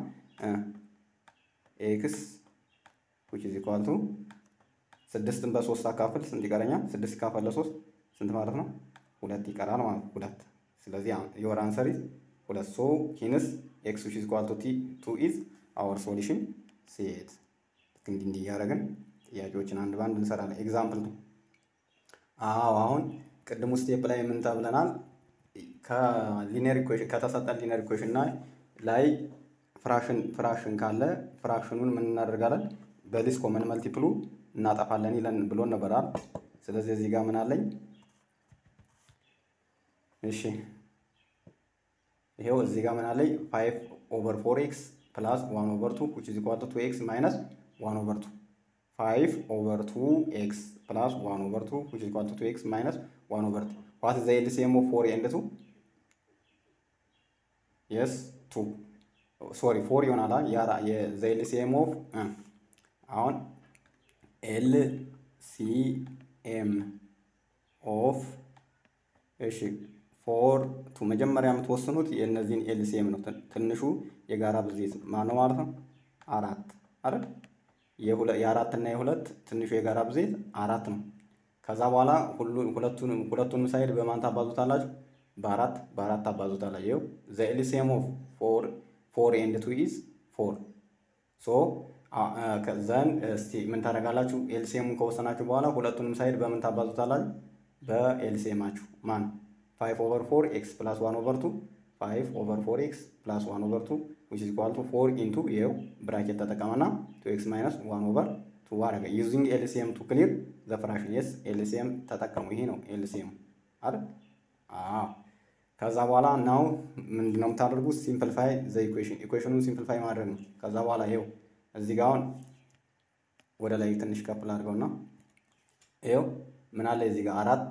ኤክስ ዊች ኢዝ ኢኳል ቱ ስድስትን በሶስት አካፍል ስንት ይቀረኛል? ስድስት ካፈል ለሶስት ስንት ማለት ነው? ሁለት ይቀራል ማለት ነው። ሁለት ስለዚህ የወር አንሰር ኢዝ ሁለት ሶ ሂንስ ኤክስ ዊች ኢዝ ኢኳል ቱ ቲ ቱ ኢዝ አወር ሶሉሽን ሴት ልክ እንዲህ እንዲህ እያደረግን ጥያቄዎችን አንድ በአንድ እንሰራለን። ኤግዛምፕል ነው። አዎ አሁን ቅድሙ ስቴፕ ላይ ምን ተብለናል? ከሊነር ኢኩዌሽን ከተሰጠን ሊነር ኢኩዌሽን ላይ ፍራክሽን ፍራክሽን ካለ ፍራክሽኑን ምን እናደርጋለን? በሊስ ኮመን መልቲፕሉ እናጠፋለን ይለን ብሎ ነበራል። ስለዚህ እዚህ ጋር ምን አለኝ? እሺ ይሄው እዚህ ጋር ምን አለኝ? ፋይቭ ኦቨር ፎር ኤክስ ፕላስ ዋን ኦቨር ቱ ዊች ኢዝ ኢኳል ቱ ቱ ኤክስ ማይነስ ዋን ኦቨር ቱ ፋይቭ ኦቨር ቱ ኤክስ ፕላስ ዋን ኦቨር ቱ ዊች ኢዝ ኢኳል ቱ ቱ ኤክስ ማይነስ ዋን ኦቨር ቱ ዋት ኢዝ ዘ ኤልሲኤም ኦፍ ፎር ኤንድ ቱ የስ ቱ ሶሪ ፎር ይሆናል። ያራ የዘ ኤልሲኤም ኦፍ አሁን ኤል ሲ ኤም ኦፍ እሺ ፎር ቱ መጀመሪያ የምትወስኑት የእነዚህን ኤልሲኤም ነው። ትንሹ የጋራ ብዜት ማነው ማለት ነው? አራት አይደል? የአራት እና የሁለት ትንሹ የጋራ ብዜት አራት ነው። ከዛ በኋላ ሁለቱንም ሁለቱንም ሳይድ በማን ታባዙታላችሁ? በአራት በአራት ታባዙታላችሁ። ይኸው ዘ ኤልሲኤም ኦፍ ፎር ፎር ኤንድ ቱ ኢዝ ፎር ሶ ዘን እስቲ ምን ታደርጋላችሁ? ኤልሲኤሙን ከወሰናችሁ በኋላ ሁለቱንም ሳይድ በምን ታባዙታላችሁ? በኤልሲኤማችሁ ማን ፋይቭ ኦቨር ፎር ኤክስ ፕላስ ዋን ኦቨር ቱ ፋይቭ ኦቨር ፎር ኤክስ ፕላስ ዋን ኦቨር ቱ ዊች ኢዝ ኢኳል ቱ ፎር ኢንቱ ይኸው ብራኬት ተጠቀመና ቱ ኤክስ ማይነስ ዋን ኦቨር ቱ አደረገ። ዩዚንግ ኤልሲኤም ቱ ክሊር ዘ ፍራክሽን የስ ኤልሲኤም ተጠቀሙ። ይሄ ነው ኤልሲኤም አይደል? አዎ። ከዛ በኋላ ናው ምንድን ነው የምታደርጉት? ሲምፕልፋይ ዘ ኢኩዌሽን ኢኩዌሽኑን ሲምፕልፋይ ማድረግ ነው። ከዛ በኋላ ይኸው እዚህ ጋር አሁን ወደ ላይ ትንሽ ከፍ ላድርገውና ይኸው ምን አለ እዚህ ጋር አራት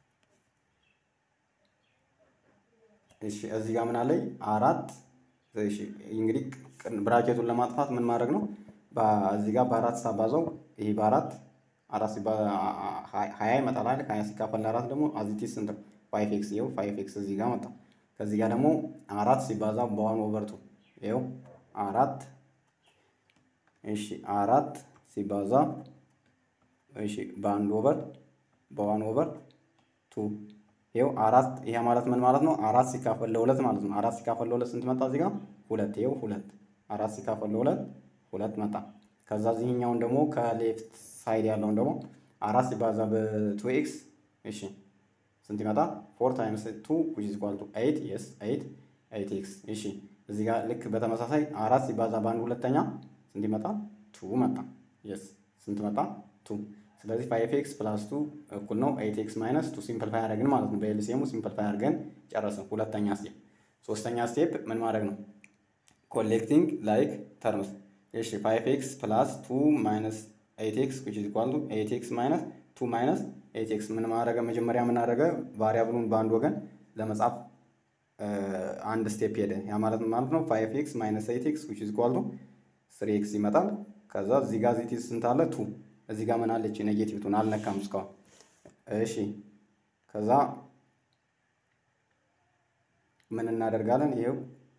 እሺ እዚህ ጋር ምን አለኝ አራት እሺ እንግዲህ ብራኬቱን ለማጥፋት ምን ማድረግ ነው እዚህ ጋር በአራት ሳባዛው ይሄ በአራት አራት ሀያ ይመጣል አይደል ሀያ ሲካፈል ለአራት ደግሞ አዚቲስ ስንት ፋይቭ ኤክስ ይኸው ፋይቭ ኤክስ እዚህ ጋር መጣ ከዚህ ጋር ደግሞ አራት ሲባዛ በዋን ኦቨር ቱ ይኸው አራት እሺ አራት ሲባዛ እሺ በአንድ ኦቨር በዋን ኦቨር ቱ ይኸው አራት ይሄ ማለት ምን ማለት ነው? አራት ሲካፈል ለሁለት ማለት ነው። አራት ሲካፈል ለሁለት ስንት መጣ? እዚህ ጋር ሁለት። ይኸው ሁለት አራት ሲካፈል ለሁለት ሁለት መጣ። ከዛ እዚህኛውን ደግሞ ከሌፍት ሳይድ ያለውን ደግሞ አራት ሲባዛ በቱ ኤክስ እሺ ስንት ይመጣ? ፎር ታይምስ ቱ ዊች ኢዝ ኢኳል ቱ ኤይት የስ ኤይት ኤይት ኤክስ እሺ እዚህ ጋር ልክ በተመሳሳይ አራት ሲባዛ በአንድ ሁለተኛ ስንት ይመጣ? ቱ መጣ። የስ ስንት መጣ? ቱ ስለዚህ ፋይቭ ኤክስ ፕላስ ቱ እኩል ነው ኤይት ኤክስ ማይነስ ቱ ሲምፕልፋይ አደረግን ማለት ነው። በኤልሲኤሙ ሲምፕልፋይ አድርገን ጨረስን። ሁለተኛ ስቴፕ። ሶስተኛ ስቴፕ ምን ማድረግ ነው? ኮሌክቲንግ ላይክ ተርምስ። እሺ ፋይቭ ኤክስ ፕላስ ቱ ማይነስ ኤይት ኤክስ ዊች ኢዝ ኢኳል ቱ ኤይት ኤክስ ማይነስ ቱ ማይነስ ኤይት ኤክስ ምን ማድረገ? መጀመሪያ የምናደረገ ቫሪያብሉን በአንድ ወገን ለመጻፍ አንድ ስቴፕ ሄደ። ያ ማለት ማለት ነው ፋይቭ ኤክስ ማይነስ ኤይት ኤክስ ዊች ኢዝ ኢኳል ቱ ስሪ ኤክስ ይመጣል። ከዛ እዚህ ጋር ዚቲ ስንት አለ? ቱ እዚህ ጋር ምን አለች? ኔጌቲቭ ቱን አልነካም እስካሁን። እሺ ከዛ ምን እናደርጋለን? ይሄው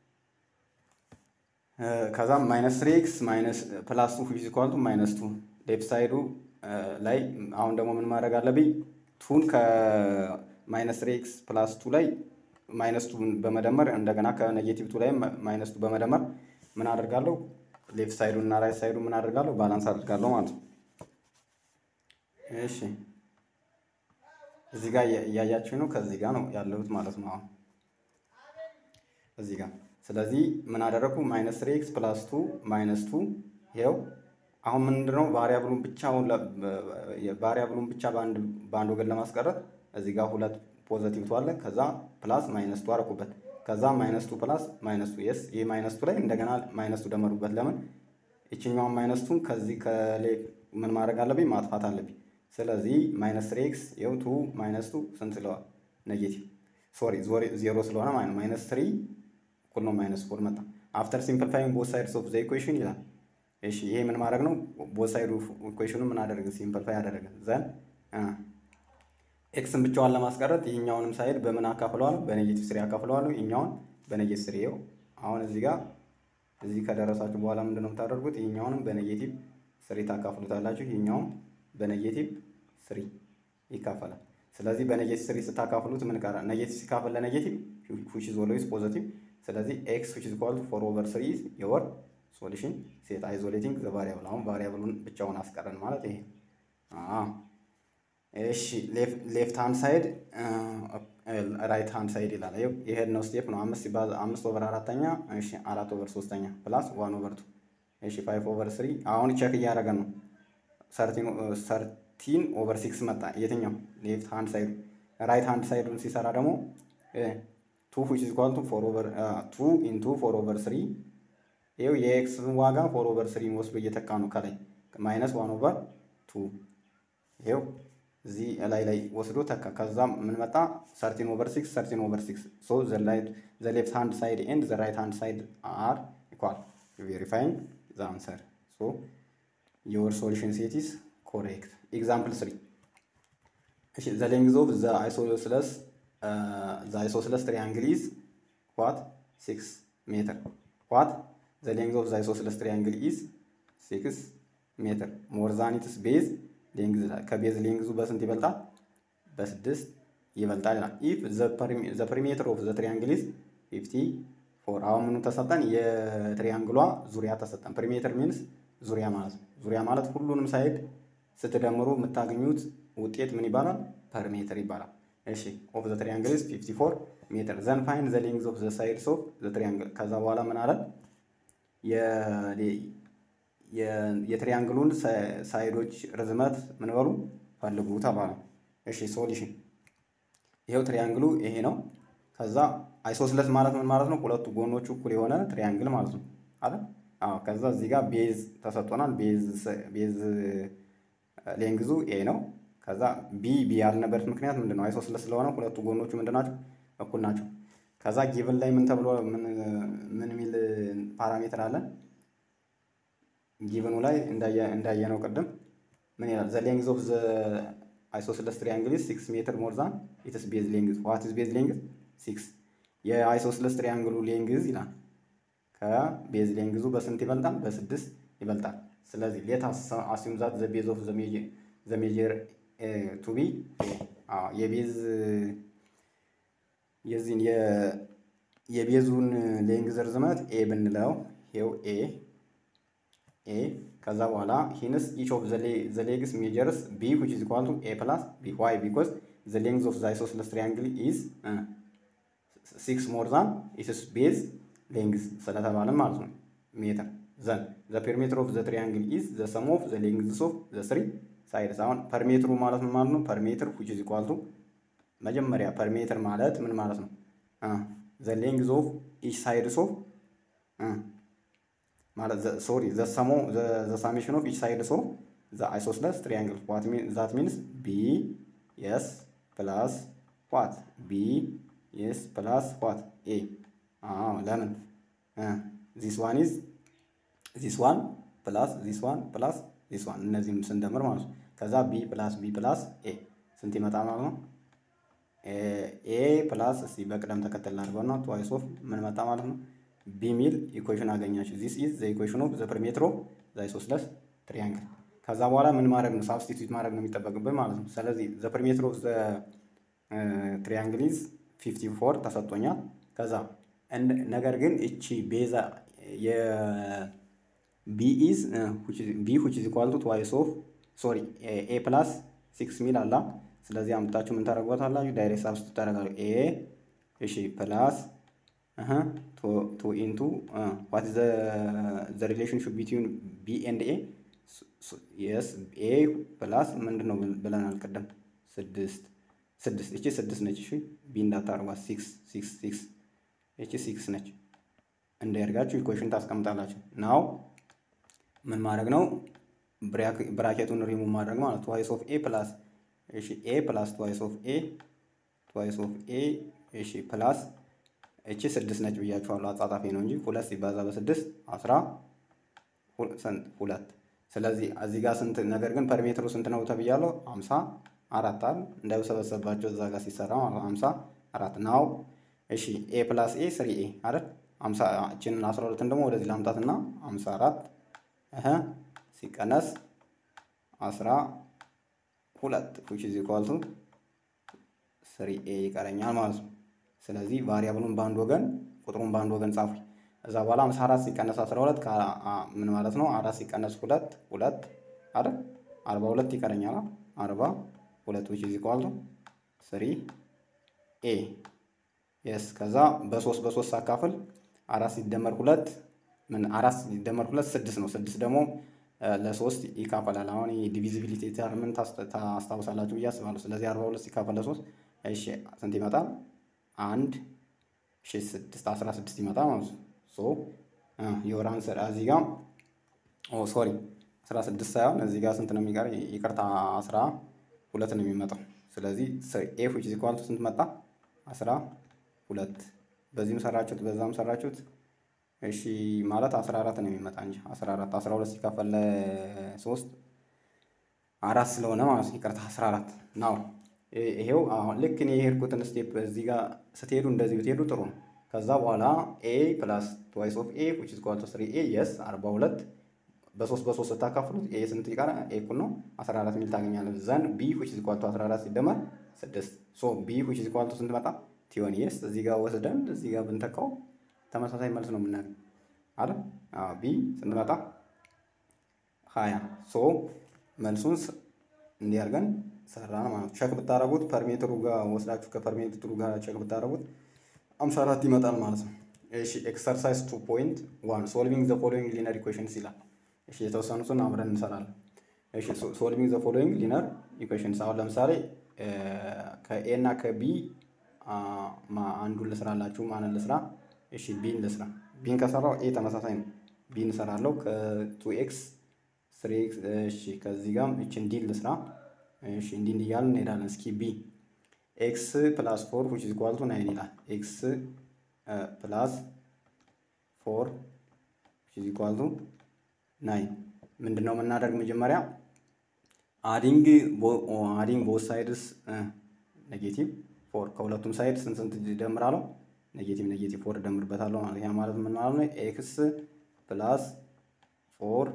ከዛ ማይነስ ትሪ ኤክስ ማይነስ ፕላስ ቱ ዊች ኢዝ ኢኳል ቱ ማይነስ ቱ ሌፍት ሳይዱ ላይ አሁን ደግሞ ምን ማድረግ አለብኝ? ቱን ከማይነስ ትሪ ኤክስ ፕላስ ቱ ላይ ማይነስ ቱን በመደመር እንደገና ከኔጌቲቭ ቱ ላይ ማይነስ ቱ በመደመር ምን አደርጋለሁ? ሌፍት ሳይዱን እና ራይት ሳይዱ ምን አደርጋለሁ? ባላንስ አደርጋለሁ ማለት ነው። እሺ እዚህ ጋር እያያችሁ ነው። ከዚህ ጋር ነው ያለሁት ማለት ነው። አሁን እዚህ ጋር ስለዚህ ምን አደረግኩ? ማይነስ ትሪ ኤክስ ፕላስ ቱ ማይነስ ቱ ይኸው አሁን ምንድነው ቫሪያብሉን ብቻ ቫሪያብሉን ብቻ በአንድ ወገን ለማስቀረት እዚህ ጋር ሁለት ፖዘቲቭ ቱ አለ። ከዛ ፕላስ ማይነስ ቱ አደረኩበት። ከዛ ማይነስ ቱ ፕላስ ማይነስ ቱ የስ ይህ ማይነስ ቱ ላይ እንደገና ማይነስ ቱ ደመሩበት። ለምን ይችኛዋን ማይነስ ቱን ከዚህ ከሌ ምን ማድረግ አለብኝ? ማጥፋት አለብኝ። ስለዚህ ማይነስ ትሪ ኤክስ ይኸው ቱ ማይነስ ቱ ስንት ስለዋል? ኔጌቲቭ ሶሪ ዜሮ ስለሆነ ማለት ማይነስ ትሪ እኩል ነው ማይነስ ፎር መጣ። አፍተር ሲምፕልፋይንግ ቦት ሳይድስ ኦፍ ዘ ኢኩዌሽን ይላል። እሺ ይሄ ምን ማድረግ ነው? ቦት ሳይዱ ኢኩዌሽኑ ምን አደረገ? ሲምፕልፋይ አደረገ። ዘን ኤክስን ብቻዋን ለማስቀረት ይህኛውንም ሳይድ በምን አካፍለዋል? በኔጌቲቭ ስሪ አካፍለዋል። ይህኛውን በኔጌቲቭ ስሪ ይኸው አሁን እዚህ ጋር እዚህ ከደረሳችሁ በኋላ ምንድነው የምታደርጉት? ይህኛውንም በኔጌቲቭ ስሪ ታካፍሉታላችሁ። ይህኛውም በኔጌቲቭ ስሪ ይካፈላል። ስለዚህ በኔጌቲቭ ስሪ ስታካፍሉት ምን ቀረ? ኔጌቲቭ ሲካፈል ለኔጌቲቭ ዊች ኢዝ ኦልዌይስ ፖዘቲቭ። ስለዚህ ኤክስ ዊች ኢዝ ኢኳል ቱ ፎር ኦቨር ስሪ የወር ሶሉሽን ሴት አይዞሌቲንግ ዘ ቫሪያብል። አሁን ቫሪያብሉን ብቻውን አስቀረን ማለት ይሄ። እሺ ሌፍት ሃንድ ሳይድ ራይት ሃንድ ሳይድ ይላል። ይሄድ ነው ስቴፕ ነው። አምስት ሲባዛ አምስት ኦቨር አራተኛ እሺ አራት ኦቨር ሶስተኛ ፕላስ ዋን ኦቨር ቱ እሺ ፋይቭ ኦቨር ስሪ አሁን ቼክ እያደረገ ነው። ሰርቲን ኦቨር ሲክስ መጣ። የትኛው ሌፍት ሃንድ ሳይዱ። ራይት ሃንድ ሳይዱን ሲሰራ ደግሞ ቱ ዊች ኢዝ ኢኳል ቱ ፎር ኦቨር ቱ ኢንቱ ፎር ኦቨር ስሪ ይኸው የኤክስ ዋጋ ፎር ኦቨር ስሪን ወስዶ እየተካ ነው ከላይ ማይነስ ዋን ኦቨር ቱ ይኸው እዚህ ላይ ላይ ወስዶ ተካ። ከዛም ምን መጣ? ሰርቲን ኦቨር ሲክስ ሰርቲን ኦቨር ሲክስ ሶ ዘ ሌፍት ሃንድ ሳይድ ኤንድ ዘ ራይት ሃንድ ሳይድ አር ኢኳል ቬሪፋይንግ ዘ አንሰር ሶ ዮር ሶሉሽን ሴት ኢዝ ኮሬክት። ኤግዛምፕል ስሪ እሺ ዘ ሌንግዝ ኦፍ ዘ አይሶስለስ ዘ አይሶስለስ ትሪያንግል ኢዝ ዋት ሲክስ ሜትር ዋት ዘ ሌንግዝ ኦፍ ዘ አይሶስለስ ትሪያንግል ኢዝ ሲክስ ሜትር ሞር ዛን ኢትስ ቤዝ ሌንግዝ ከቤዝ ሌንግዙ በስንት ይበልጣል? በስድስት ይበልጣል ይላል። ኢፍ ዘ ፕሪሜትር ኦፍ ዘ ትሪያንግል ኢዝ ፊፍቲ ፎር። አሁን ምኑ ተሰጠን? የትሪያንግሏ ዙሪያ ተሰጠን። ፕሪሜትር ሚንስ ዙሪያ ማለት ነው። ዙሪያ ማለት ሁሉንም ሳይድ ስትደምሩ የምታገኙት ውጤት ምን ይባላል? ፐርሜትር ይባላል። እሺ ኦፍ ዘ ትሪያንግል ኢዝ ፊፍቲ ፎር ሜትር ዘን ፋይንድ ዘ ሌንግዝ ኦፍ ዘ ሳይድስ ኦፍ ዘ ትሪያንግል። ከዛ በኋላ ምን አለን? የትሪያንግሉን ሳይዶች ርዝመት ምን በሉ ፈልጉ ተባለ። እሺ ሶሉሽን ይሄው ትሪያንግሉ ይሄ ነው። ከዛ አይሶስለስ ማለት ምን ማለት ነው? ሁለቱ ጎኖቹ እኩል የሆነ ትሪያንግል ማለት ነው አይደል? አዎ። ከዛ እዚህ ጋር ቤዝ ተሰጥቶናል። ቤዝ ቤዝ ሌንግዙ ኤ ነው። ከዛ ቢ ቢ ያልነበረት ምክንያት ምንድን ነው? አይሶስለስ ስለሆነ ሁለቱ ጎኖቹ ምንድን ናቸው? እኩል ናቸው። ከዛ ጊቭን ላይ ምን ተብሎ ምን የሚል ፓራሜትር አለን? ጊቭኑ ላይ እንዳየነው ቅድም ምን ይላል? ዘ ሌንግዝ ኦፍ ዘ አይሶስለስ ትሪያንግል ኢዝ ሲክስ ሜትር ሞር ዛን ኢትስ ቤዝ ሌንግዝ ዋት ኢዝ ቤዝ ሌንግዝ ሲክስ። የአይሶስለስ ትሪያንግሉ ሌንግዝ ይላል ከቤዝ ሌንግዙ በስንት ይበልጣል? በስድስት ይበልጣል። ስለዚህ ሌት አሲዩም ዛት ዘ ቤዝ ኦፍ ዘ ሜጀር ቱ ቢ የቤዝ የዚህን የቤዙን ሌንግዝ ርዝመት ኤ ብንለው ይኸው ኤ ኤ ከዛ በኋላ ሂንስ ኢች ኦፍ ዘ ሌግስ ሜጀርስ ቢ ዊች ኢዝ ኢኳል ቱ ኤ ፕላስ ቢ ዋይ ቢኮዝ ዘ ሌንግዝ ኦፍ ዘ አይሶስለስ ትሪያንግል ኢዝ ሲክስ ሞር ዛን ኢትስ ቤዝ ሌንግዝ ስለተባለ ማለት ነው ሜትር ዘን ዘ ፔሪሜትር ኦፍ ዘ ትሪያንግል ኢዝ ዘ ሰም ኦፍ ዘ ሌንግዝስ ኦፍ ዘ ስሪ ሳይድስ። አሁን ፐርሜትሩ ማለት ምን ማለት ነው? ፐርሜትር ዊች ኢዝ ኢኳል ቱ መጀመሪያ ፐርሜትር ማለት ምን ማለት ነው? ዘ ሌንግዝ ኦፍ ኢች ሳይድስ ኦፍ ማለት ሶሪ ዘ ሰሞ ዘ ሳሜሽን ኦፍ ኢች ሳይድስ ኦፍ ዘ አይሶስለስ ትሪያንግል ዋት ዛት ሚንስ ቢ ኤስ ፕላስ ዋት ቢ ኤስ ፕላስ ዋት ኤ ለምን ዚስ ዋን ኢዝ ዚስ ዋን ፕላስ ዚስ ዋን ፕላስ ዚስ ዋን እነዚህም ስንደምር ማለት ነው። ከዛ ቢ ፕላስ ቢ ፕላስ ኤ ስንት ይመጣ ማለት ነው? ኤ ፕላስ እስቲ በቅደም ተከተል ላድርገውና ትዋይስ ኦፍ ምን መጣ ማለት ነው? ቢ ሚል ኢኩዌሽን አገኛችሁ። ዚስ ኢዝ ዘ ኢኩዌሽን ኦፍ ዘ ፕሪሜትር ኦፍ ዘ አይሶስለስ ትሪያንግል። ከዛ በኋላ ምን ማድረግ ነው? ሳብስቲቱት ማድረግ ነው የሚጠበቅብን ማለት ነው። ስለዚህ ዘ ፕሪሜትር ኦፍ ዘ ትሪያንግል ኢዝ ፊፍቲ ፎር ተሰጥቶኛል። ከዛ ነገር ግን እቺ ቤዛ የቢ ኢዝ ቢ ዊች ኢዝ ኢኳል ቱ ትዋይስ ኦፍ ሶሪ ኤ ፕላስ ሲክስ ሚል አላ። ስለዚህ አምጥታችሁ ምን ታደርጓታላችሁ? ዳይሬክት ሳብስቲቱት ታደርጋሉ። ኤ እሺ ፕላስ ቱ ኢንቱ ዋት ዘ ሪሌሽንሽፕ ቢትዊን ቢ ኤንድ ኤ የስ ኤ ፕላስ ምንድን ነው ብለናል ቅድም ስድስት ስድስት እቺ ስድስት ነች። እሺ ቢ እንዳታርጓት ሲክስ ሲክስ ሲክስ እቺ ሲክስ ነች። እንዳያርጋችሁ ኢኩዌሽን ታስቀምጣላችሁ። ናው ምን ማድረግ ነው? ብራኬቱን ሪሙቭ ማድረግ ማለት ትዋይስ ኦፍ ኤ ፕላስ እሺ ኤ ፕላስ ትዋይስ ኦፍ ኤ ትዋይስ ኦፍ ኤ እሺ ፕላስ እቺ ስድስት ነች ብያችኋለሁ። አጻጻፊ ነው እንጂ ሁለት ሲባዛ በስድስት አስራ ሁለት ስለዚህ እዚህ ጋር ስንት ነገር ግን ፐሪሜትሩ ስንት ነው ተብያለሁ? አምሳ አራት አለ እንዳይሰበሰባቸው እዛ ጋር ሲሰራ ማለት ነው። አምሳ አራት ናው እሺ ኤ ፕላስ ኤ ስሪ ኤ አይደል? አምሳ እችንን አስራ ሁለትን ደግሞ ወደዚህ ላምጣትና አምሳ አራት እህ ሲቀነስ አስራ ሁለት ዊች ኢዝ ኢኳል ቱ ስሪ ኤ ይቀረኛል ማለት ነው። ስለዚህ ቫሪያብሉን በአንድ ወገን ቁጥሩን በአንድ ወገን ጻፉ። እዛ በኋላ 54 ሲቀነስ 12 ምን ማለት ነው? አራት ሲቀነስ ሁለት ሁለት አይደል? 42 ይቀረኛል። 42 which is equal to 3 ኤ የስ ከዛ በሶስት በሶስት ሳካፍል አራት ሲደመር ሁለት ምን አራት ሲደመር ሁለት ስድስት ነው። ስድስት ደግሞ ለሶስት ይካፈላል። አሁን ዲቪዚቢሊቲ ተርምን ታስታውሳላችሁ ብዬ አስባለሁ። ስለዚህ 42 ሲካፈል ለሶስት እሺ ስንት ይመጣል? አንድ እሺ ስድስት አስራ ስድስት ይመጣል ማለት ነው። ሶ የወር አንሰር እዚህ ጋር ኦ ሶሪ አስራ ስድስት ሳይሆን እዚህ ጋር ስንት ነው የሚቀር? ይቅርታ አስራ ሁለት ነው የሚመጣው። ስለዚህ ኤፍ ዊች ኢዝ ኢኳል ቱ ስንት መጣ? አስራ ሁለት በዚህም ሰራችሁት በዛም ሰራችሁት እሺ ማለት አስራ አራት ነው የሚመጣ እንጂ አስራ አራት አስራ ሁለት ሲካፈል ለሶስት አራት ስለሆነ ማለት ነው። ይቅርታ አስራ አራት ናው ይሄው አሁን ልክ እኔ የሄድኩትን ስቴፕ እዚህ ጋር ስትሄዱ እንደዚህ ብትሄዱ ጥሩ ነው። ከዛ በኋላ ኤ ፕላስ ትዋይስ ኦፍ ኤ ዊች ኢዝ ኢኳል ቱ ስሪ ኤ የስ አርባ ሁለት በሶስት በሶስት ስታካፍሉት ኤ ስንት ይቀራ? ኤ እኩል ነው አስራ አራት ሚል ታገኛለህ። ዘን ቢ ዊች ኢዝ ኢኳል ቱ አስራ አራት ሲደመር ስድስት ሶ ቢ ዊች ኢዝ ኢኳል ቱ ስንት መጣ? ቲዮን የስ እዚህ ጋር ወስደን እዚህ ጋር ብንተካው ተመሳሳይ መልስ ነው የምናገኝ አይደል? አዎ ቢ ስንት መጣ? ሀያ ሶ መልሱን እንዲህ አድርገን ሰራን ማለት ነው። ቸክ ብታረጉት ፐርሜትሩ ጋር ወስዳችሁ ከፐርሜትሩ ጋር ቸክ ብታረጉት አምሳ አራት ይመጣል ማለት ነው። እሺ ኤክሰርሳይዝ ቱ ፖይንት ዋን ሶልቪንግ ዘ ፎሎዊንግ ሊነር ኢኩዌሽንስ ይላል። እሺ የተወሰኑትን አብረን እንሰራለን። እሺ ሶልቪንግ ዘ ፎሎዊንግ ሊነር ኢኩዌሽንስ አሁን ለምሳሌ ከኤ እና ከቢ አንዱን ልስራላችሁ ማንን ልስራ? እሺ ቢን ልስራ። ቢን ከሰራው ኤ ተመሳሳይ ነው። ቢን እሰራለሁ ከቱ ኤክስ ስሪ ኤክስ እሺ ከዚህ ጋርም እችን ዲን ልስራ። እሺ እንዲህ እንዲህ እያልን እንሄዳለን። እስኪ ቢ ኤክስ ፕላስ ፎር ዊች ኢዝ ኢኳል ቱ ናይን ይላል። ኤክስ ፕላስ ፎር ዊች ኢዝ ኢኳል ቱ ናይን ምንድን ነው የምናደርግ መጀመሪያ አዲንግ አዲንግ ቦት ሳይድስ ኔጌቲቭ ፎር ከሁለቱም ሳይድ ስንት ስንት እደምራለሁ? ኔጌቲቭ ኔጌቲቭ ፎር እደምርበታለሁ ማለት ያ ማለት ምን ማለት ነው? ኤክስ ፕላስ ፎር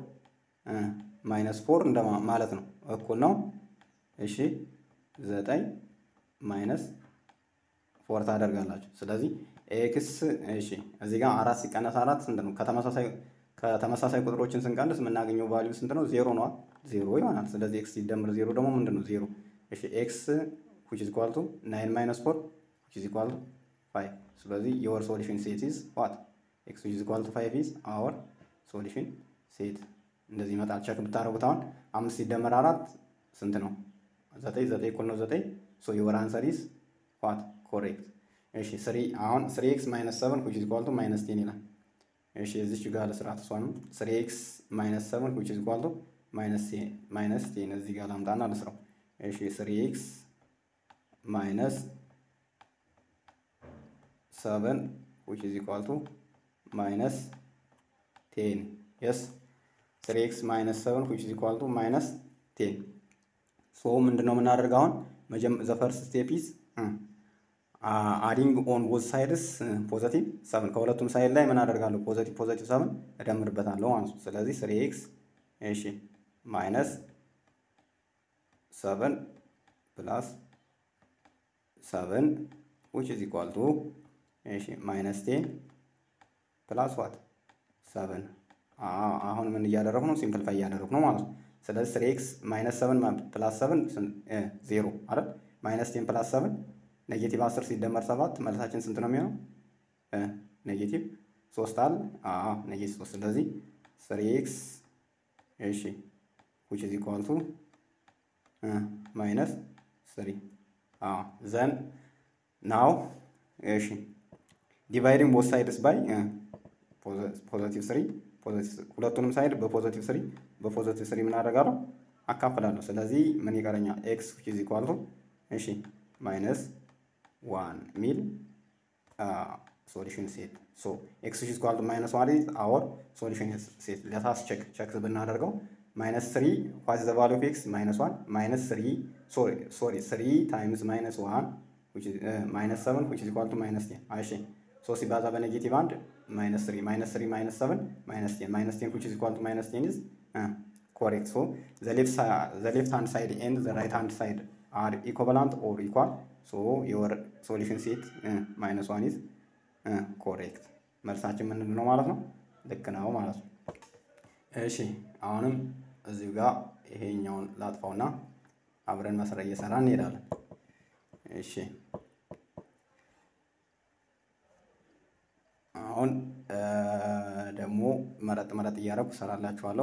ማይነስ ፎር እንደ ማለት ነው እኩል ነው። እሺ ዘጠኝ ማይነስ ፎር ታደርጋላችሁ። ስለዚህ ኤክስ እሺ እዚህ ጋር አራት ሲቀነስ አራት ስንት ነው? ከተመሳሳይ ከተመሳሳይ ቁጥሮችን ስንቀንስ የምናገኘው ቫልዩ ስንት ነው? ዜሮ ነዋ። ዜሮ ይሆናል። ስለዚህ ኤክስ ሲደምር ዜሮ ደግሞ ምንድን ነው? ዜሮ። እሺ ኤክስ ዊች ኢዝ ኢኳል ቱ ናይን ማይነስ ፎር ዊች ኢዝ ኢኳል ቱ ፋይቭ። ስለዚህ የወር ሶሉሽን ሴት ኢዝ ዋት ኤክስ ዊች ኢዝ ኢኳል ቱ ፋይቭ ኢዝ አወር ሶሉሽን ሴት። እንደዚህ ይመጣል። ቸክ ብታደርጉት አሁን አምስት ሲደመር አራት ስንት ነው? ዘጠኝ። ዘጠኝ እኩል ነው ዘጠኝ። ሶ የወር አንሰር ኢዝ ዋት ኮሬክት። እሺ ስሪ አሁን ስሪ ኤክስ ማይነስ ሰቨን ዊች ኢዝ ኢኳል ቱ ማይነስ ቴን ይላል። እሺ እዚች ጋር ለስርዓት እሷንም ስሪ ኤክስ ማይነስ ሰቨን ዊች ኢዝ ኢኳል ቱ ማይነስ ቴን እዚህ ጋር ላምጣና ልስራው። እሺ ስሪ ኤክስ ማይነስ ሰቨን ዊች ኢዝ ኢኳል ቱ ማይነስ ቴን የስ ስሪ ኤክስ ማይነስ ሰቨን ዊች ኢዝ ኢኳል ቱ ማይነስ ቴን ሶ ምንድን ነው የምናደርገው አሁን ዘ ፈርስት ስቴፕ ኢዝ አዲንግ ኦን ቦዝ ሳይድስ ፖዘቲቭ ሰብን ከሁለቱም ሳይድ ላይ ምን አደርጋለሁ? ፖዘቲቭ ፖዘቲቭ ሰብን እደምርበታለሁ ማለት ነው። ስለዚህ ስሪ ኤክስ እሺ ማይነስ ሰብን ፕላስ ሰብን ዊች ኢዝ ኢኳል ቱ እሺ ማይነስ ቴን ፕላስ ዋት ሰብን። አሁን ምን እያደረጉ ነው? ሲምፕልፋይ እያደረጉ ነው ማለት ነው። ስለዚህ ስሪ ኤክስ ማይነስ ሰብን ፕላስ ሰብን ዜሮ አይደል? ማይነስ ቴን ፕላስ ሰብን ኔጌቲቭ አስር ሲደመር ሰባት መልሳችን ስንት ነው የሚሆነው? ኔጌቲቭ ሶስት አለ። አዎ ኔጌቲቭ ሶስት። ስለዚህ ስሪ ኤክስ እሺ ዊች ኢዝ ኢኳል ቱ ማይነስ ስሪ አዎ ዘን ናው እሺ ዲቫይዲንግ ቦት ሳይድስ ባይ ፖዘቲቭ ስሪ ሁለቱንም ሳይድ በፖዘቲቭ ስሪ በፖዘቲቭ ስሪ ምን አደርጋለሁ አካፍላለሁ። ስለዚህ ምን ይቀረኛል? ኤክስ ዊች ኢዝ ኢኳል ቱ እሺ ማይነስ ዋን ሚል ሶሉሽን ሴት ሶ ኤክስ ዊች ኢዝ ኢኳል ቱ ማይነስ ዋን ኢዝ አወር ሶሉሽን ሴት ለታስ ቼክ ቼክ ብናደርገው ማይነስ ስሪ ዋት ዘ ቫሉ ኦፍ ኤክስ ማይነስ ዋን ማይነስ ስሪ ሶሪ ሶሪ ስሪ ታይምስ ማይነስ ዋን ማይነስ ሰቨን ዊች ኢዝ ኢኳል ቱ ማይነስ ቴን እሺ ሶ ሲባዛ በኔጌቲቭ አንድ ማይነስ ስሪ ማይነስ ስሪ ማይነስ ሰቨን ማይነስ ቴን ማይነስ ቴን ዊች ኢዝ ኢኳል ቱ ማይነስ ቴን ኢዝ ኮሬክት ሶ ዘ ሌፍት ሃንድ ሳይድ ኤንድ ዘ ራይት ሃንድ ሳይድ አር ኢኮቫላንት ኦር ኢኳል ሶ የወር ሶሉሽን ሴት ማይነስ ዋን ኢዝ ኮሬክት። መልሳችን ምንድን ነው ማለት ነው? ልክ ነው ማለት ነው። እሺ አሁንም እዚሁ ጋር ይሄኛውን ላጥፋውና አብረን መስራት እየሰራ እንሄዳለን። እሺ አሁን ደግሞ መረጥ መረጥ እያደረኩ እሰራላችኋለሁ።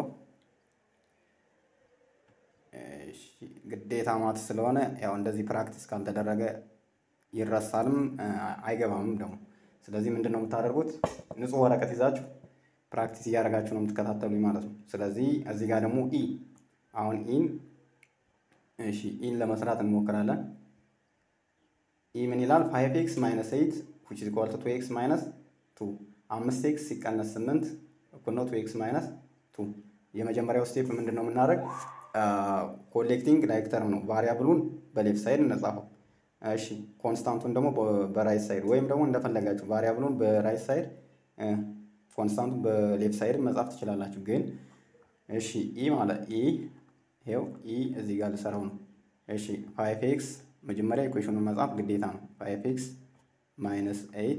ግዴታ ማት ስለሆነ ያው እንደዚህ ፕራክቲስ ካልተደረገ ይረሳልም አይገባምም ደግሞ። ስለዚህ ምንድን ነው የምታደርጉት? ንጹህ ወረቀት ይዛችሁ ፕራክቲስ እያደረጋችሁ ነው የምትከታተሉኝ ማለት ነው። ስለዚህ እዚህ ጋር ደግሞ ኢ አሁን ኢን እሺ ኢን ለመስራት እንሞክራለን። ኢ ምን ይላል? ፋይቭ ኤክስ ማይነስ ኤይት ዊች ኢዝ ኢኳል ቱ ቱ ኤክስ ማይነስ ቱ አምስት ኤክስ ሲቀነስ ስምንት እኩል ነው ቱ ኤክስ ማይነስ ቱ። የመጀመሪያው ስቴፕ ምንድን ነው የምናደርግ? ኮሌክቲንግ ላይክ ተርም ነው። ቫሪያብሉን በሌፍት ሳይድ እንጻፈው። እሺ ኮንስታንቱን ደግሞ በራይት ሳይድ ወይም ደግሞ እንደፈለጋችሁ ቫሪያብሉን በራይት ሳይድ ኮንስታንቱን በሌፍት ሳይድ መጻፍ ትችላላችሁ። ግን እሺ ኢ ማለት ኢ ይኸው ኢ እዚህ ጋር ልሰራው ነው። እሺ ፋይቭ ኤክስ መጀመሪያ ኢኩዌሽኑን መጻፍ ግዴታ ነው። ፋይቭ ኤክስ ማይነስ ኤይት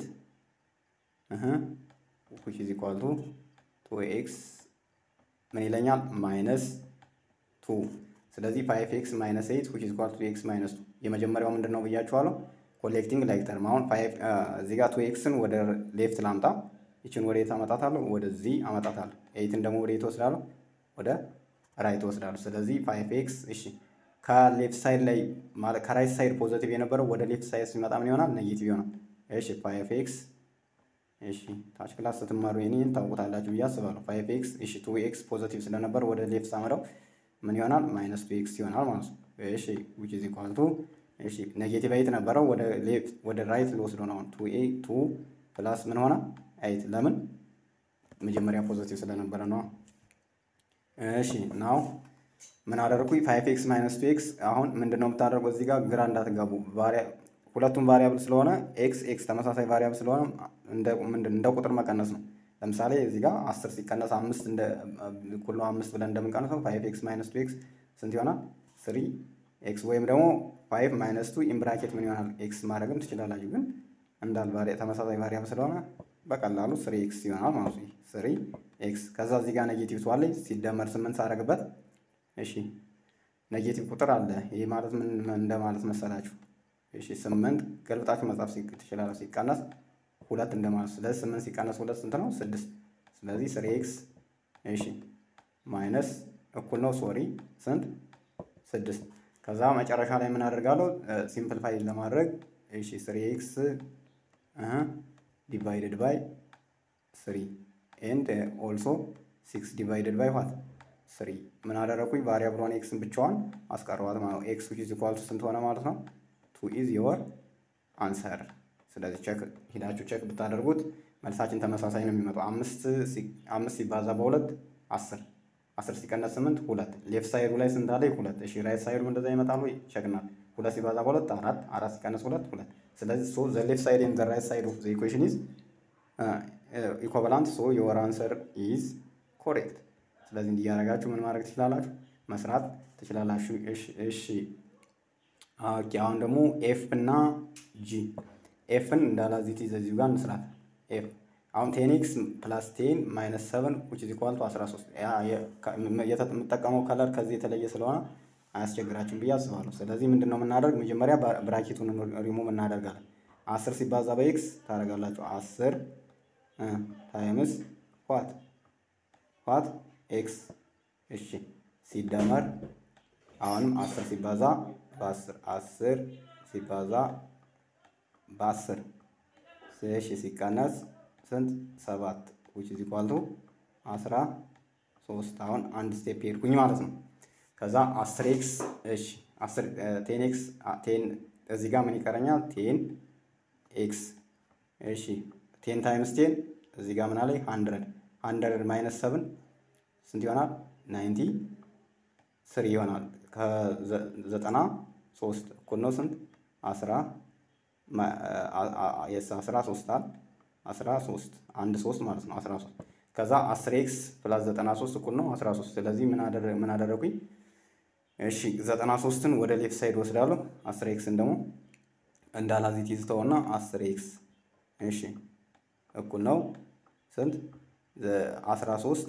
ዊች ኢዝ ኢኳል ቱ ቱ ኤክስ ምን ይለኛል? ማይነስ ቱ ስለዚህ ፋይቭ ኤክስ ማይነስ ኤይት ዊች ኢዝ ኢኳል ቱ ኤክስ ማይነስ ቱ የመጀመሪያው ምንድን ነው ብያችኋለሁ? ኮሌክቲንግ ላይክ ተርም። አሁን እዚህ ጋር ቱ ኤክስን ወደ ሌፍት ላምጣ። ይችን ወደ የት አመጣታለሁ? ወደዚህ አመጣታለሁ። ኤይትን ደግሞ ወደ የት ወስዳለሁ? ወደ ራይት ወስዳለሁ። ስለዚህ ፋይቭ ኤክስ እሺ፣ ከሌፍት ሳይድ ላይ ማለት ከራይት ሳይድ ፖዘቲቭ የነበረው ወደ ሌፍት ሳይድ ሲመጣ ምን ይሆናል? ኔጌቲቭ ይሆናል። እሺ ፋይቭ ኤክስ እሺ ታች ክላስ ስትማሩ ይሄን ታውቁታላችሁ ብዬ አስባለሁ። ፋይቭ ኤክስ እሺ ቱ ኤክስ ፖዘቲቭ ስለነበር ወደ ሌፍት ሳመራው ምን ይሆናል? ማይነስ ቱ ኤክስ ይሆናል ማለት ነው። እሺ ዊች ኢዝ ኢኳል ቱ እሺ ኔጌቲቭ ኤይት ነበረው ወደ ሌፍት ወደ ራይት ልወስዶ ነው። ቱ ኤ ቱ ፕላስ ምን ሆነ? ኤይት ለምን መጀመሪያ ፖዘቲቭ ስለነበረ ነው። እሺ ናው ምን አደረኩኝ? ፋይቭ ኤክስ ማይነስ ቱ ኤክስ አሁን ምንድን ነው የምታደርገው? እዚህ ጋር ግራ እንዳትጋቡ ሁለቱም ቫሪያብል ስለሆነ ኤክስ ኤክስ ተመሳሳይ ቫሪያብል ስለሆነ እንደ ምንድን እንደ ቁጥር መቀነስ ነው። ለምሳሌ እዚህ ጋር አስር ሲቀነስ አምስት እንደ እኩል ነው አምስት ብለን እንደምንቀንሰው ፋይቭ ኤክስ ማይነስ ቱ ኤክስ ስንት ይሆናል? ስሪ ኤክስ ወይም ደግሞ ፋይቭ ማይነስ ቱ ኢምብራኬት ምን ይሆናል? ኤክስ ማድረግም ትችላላችሁ። ግን እንዳል ተመሳሳይ ቫሪያብል ስለሆነ በቀላሉ ስሪ ኤክስ ይሆናል ማለት ነው። ስሪ ኤክስ ከዛ እዚህ ጋር ኔጌቲቭ ቱ አለኝ ሲደመር ስምንት ሳደርግበት እሺ ኔጌቲቭ ቁጥር አለ። ይሄ ማለት ምን እንደማለት መሰላችሁ? እሺ ስምንት ገልብጣችሁ መጻፍ ትችላላችሁ። ሲቀነስ ሁለት እንደማለት ስለዚህ ስምንት ሲቀነስ ሁለት ስንት ነው? ስድስት ስለዚህ ስሪ ኤክስ እሺ ማይነስ እኩል ነው ሶሪ ስንት ስድስት ከዛ መጨረሻ ላይ ምን አደርጋለሁ? ሲምፕልፋይ ለማድረግ እሺ ስሪ ኤክስ ዲቫይድድ ባይ ስሪ ኤንድ ኦልሶ ሲክስ ዲቫይድድ ባይ ዋት ስሪ ምን አደረኩኝ? ቫሪያብሏን ኤክስን ብቻዋን አስቀረዋት ማለት ነው። ኤክስ ዊች ኢዝ ኢኳል ቱ ስንት ሆነ ማለት ነው? ቱ ኢዝ ዮር አንሰር። ስለዚህ ቼክ ሂዳችሁ ቼክ ብታደርጉት መልሳችን ተመሳሳይ ነው የሚመጣው። አምስት ሲባዛ በሁለት አስር አስር ሲቀነስ ስምንት ሁለት ሌፍት ሳይዱ ላይ ስንት አለ? ሁለት። እሺ ራይት ሳይዱ እንደዛ ይመጣሉ። ቸክናል። ሁለት ሲባዛ በሁለት አራት፣ አራት ሲቀነስ ሁለት ሁለት። ስለዚህ ሶ ዘ ሌፍት ሳይድ ኤንድ ዘ ራይት ሳይድ ኦፍ ዘ ኢኩዌሽን ኢዝ ኢኳቫላንት ሶ ዮር አንሰር ኢዝ ኮሬክት። ስለዚህ እንዲያደርጋችሁ ምን ማድረግ ትችላላችሁ? መስራት ትችላላችሁ። እሺ እሺ። ኦኬ አሁን ደግሞ ኤፍ እና ጂ ኤፍን እንዳላዚት እዚሁ ጋር እንስራት። ኤፍ አሁን ቴን ኤክስ ፕላስ ቴን ማይነስ ሰቨን ዊች ኢዝ ኢኳል ቱ 13 የምጠቀመው ከለር ከዚህ የተለየ ስለሆነ አያስቸግራችሁም ብዬ አስባለሁ። ስለዚህ ምንድን ነው የምናደርግ? መጀመሪያ ብራኬቱን ሪሙቭ እናደርጋለን። አስር ሲባዛ በኤክስ ታደርጋላችሁ። አስር ታይምስ ዋት ዋት ኤክስ እሺ፣ ሲደመር አሁንም አስር ሲባዛ በአስር አስር ሲባዛ በአስር እሺ፣ ሲቀነስ ስንት ሰባት ዊች ኢዝ ኢኳል ቱ አስራ ሶስት አሁን አንድ ስቴፕ ሄድኩኝ ማለት ነው። ከዛ አስር ኤክስ እሺ አስር ቴን ኤክስ ቴን እዚህ ጋር ምን ይቀረኛል? ቴን ኤክስ እሺ ቴን ታይምስ ቴን እዚህ ጋር ምን አለኝ? ሀንድረድ ሀንድረድ ማይነስ ሰብን ስንት ይሆናል? ናይንቲ ስሪ ይሆናል። ከዘጠና ሶስት እኩል ነው ስንት? አስራ የስ አስራ ሶስት አል አስራ ሶስት አንድ ሶስት ማለት ነው። አስራ ሶስት ከዛ አስር ኤክስ ፕላስ ዘጠና ሶስት እኩል ነው አስራ ሶስት ስለዚህ ምን አደረኩኝ? እሺ ዘጠና ሶስትን ወደ ሌፍት ሳይድ ወስዳለሁ። አስር ኤክስን ደግሞ እንዳላዚት ይዝተውና አስር ኤክስ እሺ እኩል ነው ስንት አስራ ሶስት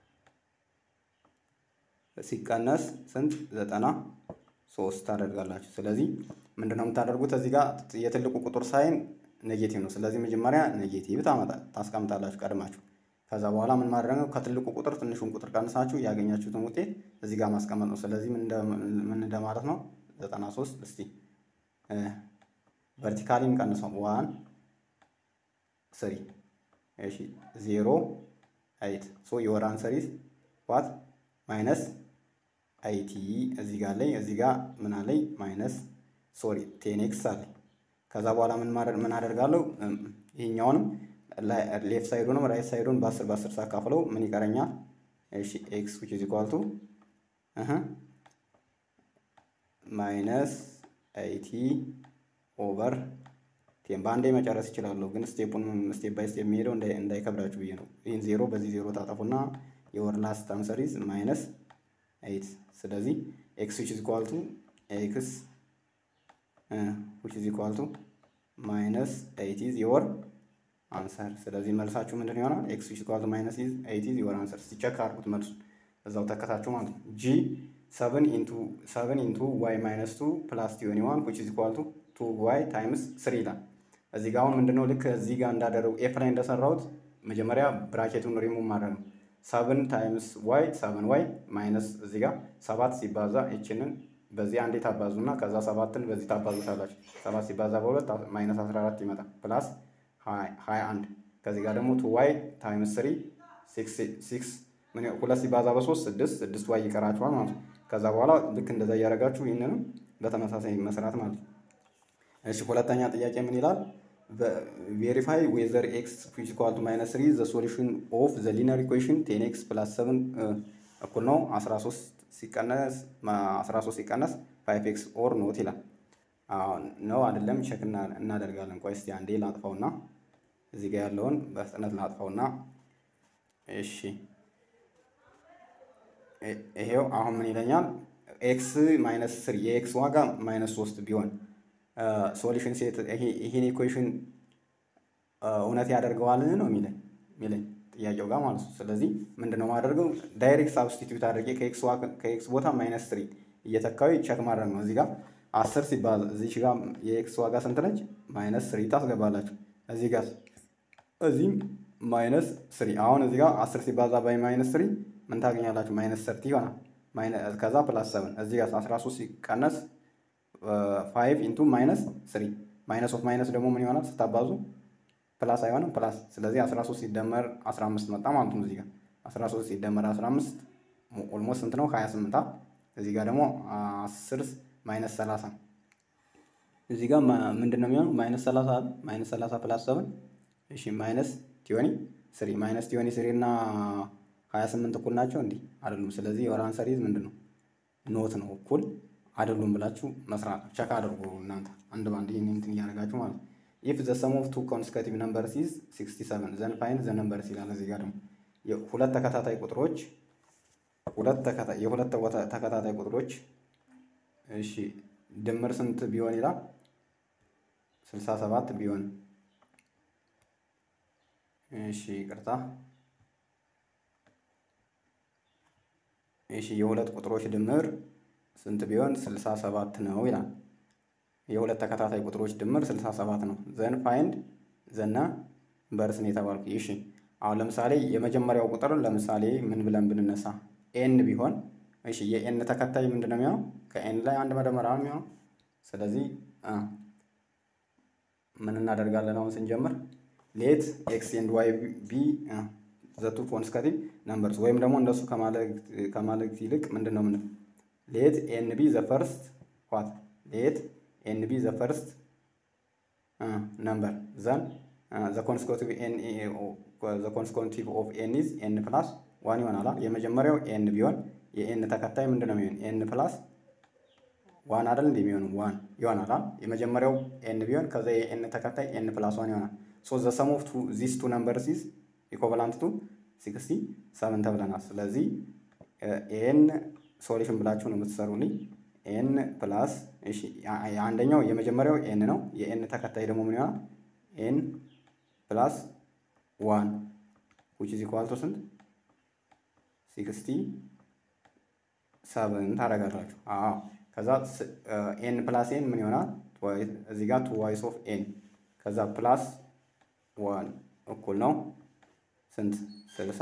ሲቀነስ ስንት ዘጠና ሶስት ታደርጋላችሁ። ስለዚህ ምንድነው የምታደርጉት እዚህ ጋር የትልቁ ቁጥር ሳይን ኔጌቲቭ ነው። ስለዚህ መጀመሪያ ኔጌቲቭ ታመጣ ታስቀምጣላችሁ ቀድማችሁ። ከዛ በኋላ ምን ማድረግ ነው ከትልቁ ቁጥር ትንሹን ቁጥር ቀንሳችሁ ያገኛችሁትን ውጤት እዚህ ጋር ማስቀመጥ ነው። ስለዚህ ምን እንደማለት ነው ዘጠና ሶስት እስቲ ቨርቲካሊ እንቀንሰው ዋን ስሪ እሺ ዜሮ አይት ሶ የወር አንሰሪስ ዋት ማይነስ አይቲ እዚህ ጋር ላይ እዚህ ጋር ምን አለኝ ማይነስ ሶሪ ቴን ኤክስ አለ። ከዛ በኋላ ምን ማድረግ ምን አደርጋለሁ ይሄኛውንም ሌፍት ሳይዱንም ራይት ሳይዱን በአስር በአስር ሳካፍለው ምን ይቀረኛል? እሺ ኤክስ ዊች ኢዝ ኢኳል ቱ ማይነስ አይቲ ኦቨር ቴን በአንዴ መጨረስ ይችላለሁ፣ ግን ስቴፑን ስቴፕ ባይ ስቴፕ የሚሄደው እንዳይከብዳችሁ ብዬ ነው። ይህን ዜሮ በዚህ ዜሮ ታጠፉና የወር ላስት አንሰሪዝ ማይነስ ኤይት። ስለዚህ ኤክስ ዊች ኢዝ ኢኳል ቱ ኤክስ ዊች ኢዝ ኢኳል ቱ ማይነስ ኤይት ኢዝ የወር አንሰር። ስለዚህ መልሳችሁ ምንድን ይሆናል? ኤክስ ዊች ኢዝ ኢኳል ቱ ማይነስ ኤይት ኢዝ የወር አንሰር። ሲቸክ አድርጉት መልሱን እዛው ተከታችሁ ማለት ነው። ጂ ሰቨን ኢንቱ ሰቨን ኢንቱ ዋይ ማይነስ ቱ ፕላስ ቲዮኒ ዋን ዊች ኢዝ ኢኳል ቱ ቱ ዋይ ታይምስ ስሪ ይላል። እዚህ ጋር አሁን ምንድነው ልክ እዚህ ጋር እንዳደረጉ ኤፍ ላይ እንደሰራሁት መጀመሪያ ብራኬቱን ሪሙቭ ማድረግ ነው። ሰብን ታይምስ ዋይ ሰብን ዋይ ማይነስ እዚህ ጋር ሰባት ሲባዛ ይችንን በዚህ አንዴ ታባዙና ከዛ ሰባትን በዚህ ታባዙታላችሁ። ሰባት ሲባዛ በሁለት ማይነስ አስራ አራት ይመጣል ፕላስ ሀያ አንድ ከዚህ ጋር ደግሞ ቱ ዋይ ታይምስ ስሪ ሲክስ ሁለት ሲባዛ በሶስት ስድስት ስድስት ዋይ ይቀራችኋል ማለት ነው። ከዛ በኋላ ልክ እንደዛ እያደረጋችሁ ይህንንም በተመሳሳይ መስራት ማለት ነው። እሺ ሁለተኛ ጥያቄ ምን ይላል? ቬሪፋይ ዌዘር ኤክስ ዊች ኢኳል ቱ ማይነስ ስሪ ዘ ሶሉሽን ኦፍ ዘ ሊነር ኢኩዌሽን ቴን ኤክስ ፕላስ ሰብን እኩል ነው 13 ሲቀነስ 13 ሲቀነስ ፋይቭ ኤክስ ኦር ኖት ይላል። ነው አይደለም ቼክ እናደርጋለን። ቆይ እስቲ አንዴ ላጥፋውና እዚህ ጋር ያለውን በፍጥነት ላጥፋውና እሺ ይሄው አሁን ምን ይለኛል? ኤክስ ማይነስ ስሪ የኤክስ ዋጋ ማይነስ ሶስት ቢሆን ሶሉሽን ሴት ይሄን ኢኩዌሽን እውነት ያደርገዋልን ነው የሚለኝ የሚለኝ ጥያቄው ጋር ማለት ነው። ስለዚህ ምንድነው ማደርገው ዳይሬክት ሳብስቲትዩት አድርጌ ከኤክስ ቦታ ማይነስ ስሪ እየተካዊ ቼክ ማድረግ ነው። እዚህ ጋር አስር ሲባዛ እዚህ ጋር የኤክስ ዋጋ ስንት ነች? ማይነስ ስሪ ታስገባላችሁ። እዚህ ጋር እዚህም ማይነስ ስሪ አሁን እዚህ ጋር አስር ሲባዛ ባይ ማይነስ ስሪ ምን ታገኛላችሁ? ማይነስ ሰርቲ ይሆናል። ከዛ ፕላስ ሰብን እዚህ ጋር አስራ ሶስት ሲቀነስ ፋይቭ ኢንቱ ማይነስ ስሪ ማይነስ ኦፍ ማይነስ ደግሞ ምን ይሆናል ስታባዙ ፕላስ አይሆንም ፕላስ። ስለዚህ 13 ሲደመር 15 መጣ ማለት ነው። እዚህ ጋር 13 ሲደመር 15 ኦልሞስት ስንት ነው? 28 አ እዚህ ጋር ደግሞ 10 ማይነስ 30 እዚህ ጋር ምንድን ነው የሚሆነው? ማይነስ 30 ማይነስ 30 ፕላስ 7 እሺ፣ ማይነስ ቲዮኒ ስሪ ማይነስ ቲዮኒ ስሪ እና 28 እኩል ናቸው እንዲህ አይደሉም። ስለዚህ የወር አንሰሪዝ ምንድን ነው? ኖት ነው እኩል አይደሉም ብላችሁ መስራት ቸክ አድርጉ እናንተ አንድ ባንድ ይህን እንትን እያደረጋችሁ ማለት ነው። ኢፍ ዘ ሰም ኦፍ ቱ ኮንስከቲቭ ነምበርስ ኢዝ 67 ዘን ፋይንድ ዘ ነምበርስ ይላል። እዚህ ጋር ደግሞ ሁለት ተከታታይ ቁጥሮች ሁለት ተከታታይ የሁለት ተከታታይ ቁጥሮች እሺ ድምር ስንት ቢሆን ይላል 67 ቢሆን እሺ ይቅርታ እሺ የሁለት ቁጥሮች ድምር ስንት ቢሆን 67 ነው ይላል። የሁለት ተከታታይ ቁጥሮች ድምር 67 ነው። ዘን ፋይንድ ዘና በርስን የተባልኩ እሺ። አሁን ለምሳሌ የመጀመሪያው ቁጥር ለምሳሌ ምን ብለን ብንነሳ ኤን ቢሆን እሺ፣ የኤን ተከታይ ምንድን ነው የሚሆነው? ከኤን ላይ አንድ መደመር ነው የሚሆነው። ስለዚህ ምን እናደርጋለን አሁን ስንጀምር ሌት ኤክስ ኤንድ ዋይ ቢ ዘቱ ኮንስከቲቭ ነምበርስ ወይም ደግሞ እንደሱ ከማለት ይልቅ ምንድን ነው ምን ሌት ኤን ቢ ዘ ፈርስት ዋት ሌት ኤን ቢ ዘ ፈርስት ነምበር ዘን ዘ ኮንስኮቲቭ ኦፍ ኤን ኢዝ ኤን ፕላስ ዋን ይሆናል። የመጀመሪያው ኤን ቢሆን የኤን ተከታይ ምንድን ነው የሚሆን ኤን ፕላስ ዋን አይደል እንደ የሚሆኑ ዋን ይሆናል። የመጀመሪያው ኤን ቢሆን ከዛ የኤን ተከታይ ኤን ፕላስ ዋን ይሆናል። ሶ ዘ ሰም ኦፍ ዚስ ቱ ነምበርስ ኢዝ ኢኮቫላንት ቱ ሲክስቲ ሰቨን ተብለናል። ስለዚህ ኤን ሶሉሽን ብላችሁ ነው የምትሰሩልኝ። ኤን ፕላስ እሺ አንደኛው የመጀመሪያው ኤን ነው። የኤን ተከታይ ደግሞ ምን ይሆናል? ኤን ፕላስ ዋን ዊች ኢዝ ኢኳል ቱ ስንት? ሲክስቲ ሰብን ታደርጋላችሁ። አዎ ከዛ ኤን ፕላስ ኤን ምን ይሆናል? እዚህ ጋር ቱ ዋይስ ኦፍ ኤን ከዛ ፕላስ ዋን እኩል ነው ስንት? ስልሳ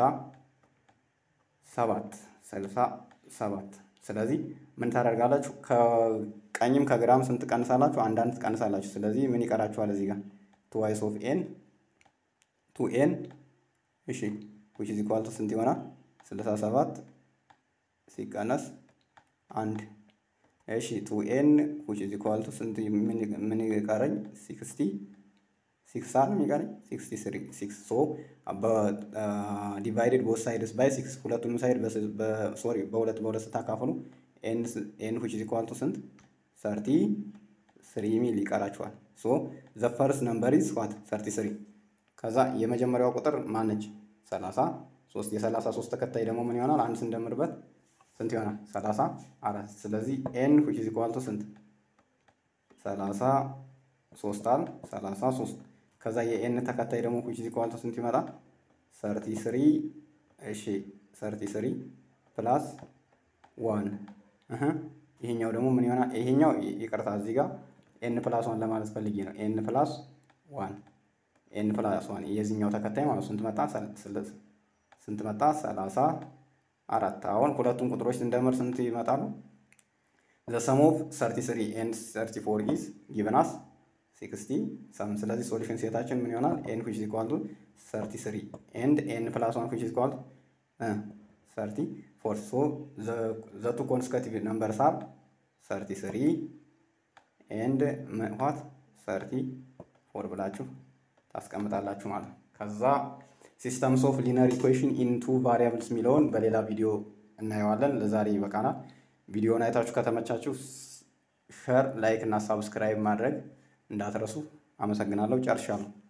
ሰባት ስልሳ ሰባት ስለዚህ ምን ታደርጋላችሁ? ከቀኝም ከግራም ስንት ቀንሳላችሁ? አንዳንድ ትቀንሳላችሁ። ስለዚህ ምን ይቀራችኋል? እዚህ ጋር ቱ ዋይስ ኦፍ ኤን ቱ ኤን እሺ ዊች ኢዝ ኢኳል ቱ ስንት ይሆናል? ስልሳ ሰባት ሲቀነስ አንድ እሺ ቱ ኤን ዊች ኢዝ ኢኳል ቱ ስንት ምን ይቀረኝ? ሲክስቲ ሲክስ አር የሚቀረኝ ሲክስቲ ስሪ ሲክስ ሶ ዲቫይድድ ቦት ሳይድስ ባይ ሲክስ ሁለቱንም ሳይድ ሶሪ በሁለት በሁለት ስታካፍሉ ኤን ዊች ኢዝ ኢኳል ቱ ስንት ሰርቲ ስሪ ሚል ይቀራችኋል። ሶ ዘ ፈርስት ነምበር ኢዝ ዋት ሰርቲ ስሪ ከዛ የመጀመሪያው ቁጥር ማነች? ሰላሳ ሶስት የሰላሳ ሶስት ተከታይ ደግሞ ምን ይሆናል? አንድ ስንደምርበት ስንት ይሆናል? ሰላሳ አራት ስለዚህ ኤን ዊች ኢዝ ኢኳል ቱ ስንት ሰላሳ ሶስት አል ሰላሳ ሶስት ከዛ የኤን ተከታይ ደግሞ ዊች ኢዝ ኢኳል ቱ ስንት ይመጣል? ሰርቲ ስሪ እሺ ሰርቲ ስሪ ፕላስ ዋን ይሄኛው ደግሞ ምን ይሆናል? ይሄኛው ይቅርታ እዚህ ጋር ኤን ፕላስ ዋን ለማለት ፈልጌ ነው። ኤን ፕላስ ዋን ኤን ፕላስ ዋን የዚህኛው ተከታይ ማለት ስንት መጣ? ስንት መጣ? ሰላሳ አራት አሁን ሁለቱም ቁጥሮች ስንደምር ስንት ይመጣሉ? ዘ ሰም ኦፍ ሰርቲ ስሪ ኤንድ ሰርቲ ፎር ኢዝ ጊቨን አስ ሲክስቲ ሰም ስለዚህ ሶሉሽን ሴታችን ምን ይሆናል? ኤን ዊች ኢዝ ኢኳል ቱ ሰርቲ ስሪ ኤንድ ኤን ፕላስ ዋን ዊች ኢዝ ኢኳል ቱ ሰርቲ ፎር ሶ ዘ ቱ ኮንስከቲቭ ነምበርስ አር ሰርቲ ስሪ ኤንድ ዋት ሰርቲ ፎር ብላችሁ ታስቀምጣላችሁ ማለት ነው። ከዛ ሲስተምስ ኦፍ ሊነር ኢኩዌሽን ኢን ቱ ቫሪያብልስ የሚለውን በሌላ ቪዲዮ እናየዋለን። ለዛሬ ይበቃናል። ቪዲዮውን አይታችሁ ከተመቻችሁ ሸር፣ ላይክ እና ሳብስክራይብ ማድረግ እንዳትረሱ። አመሰግናለሁ። ጨርሻለሁ።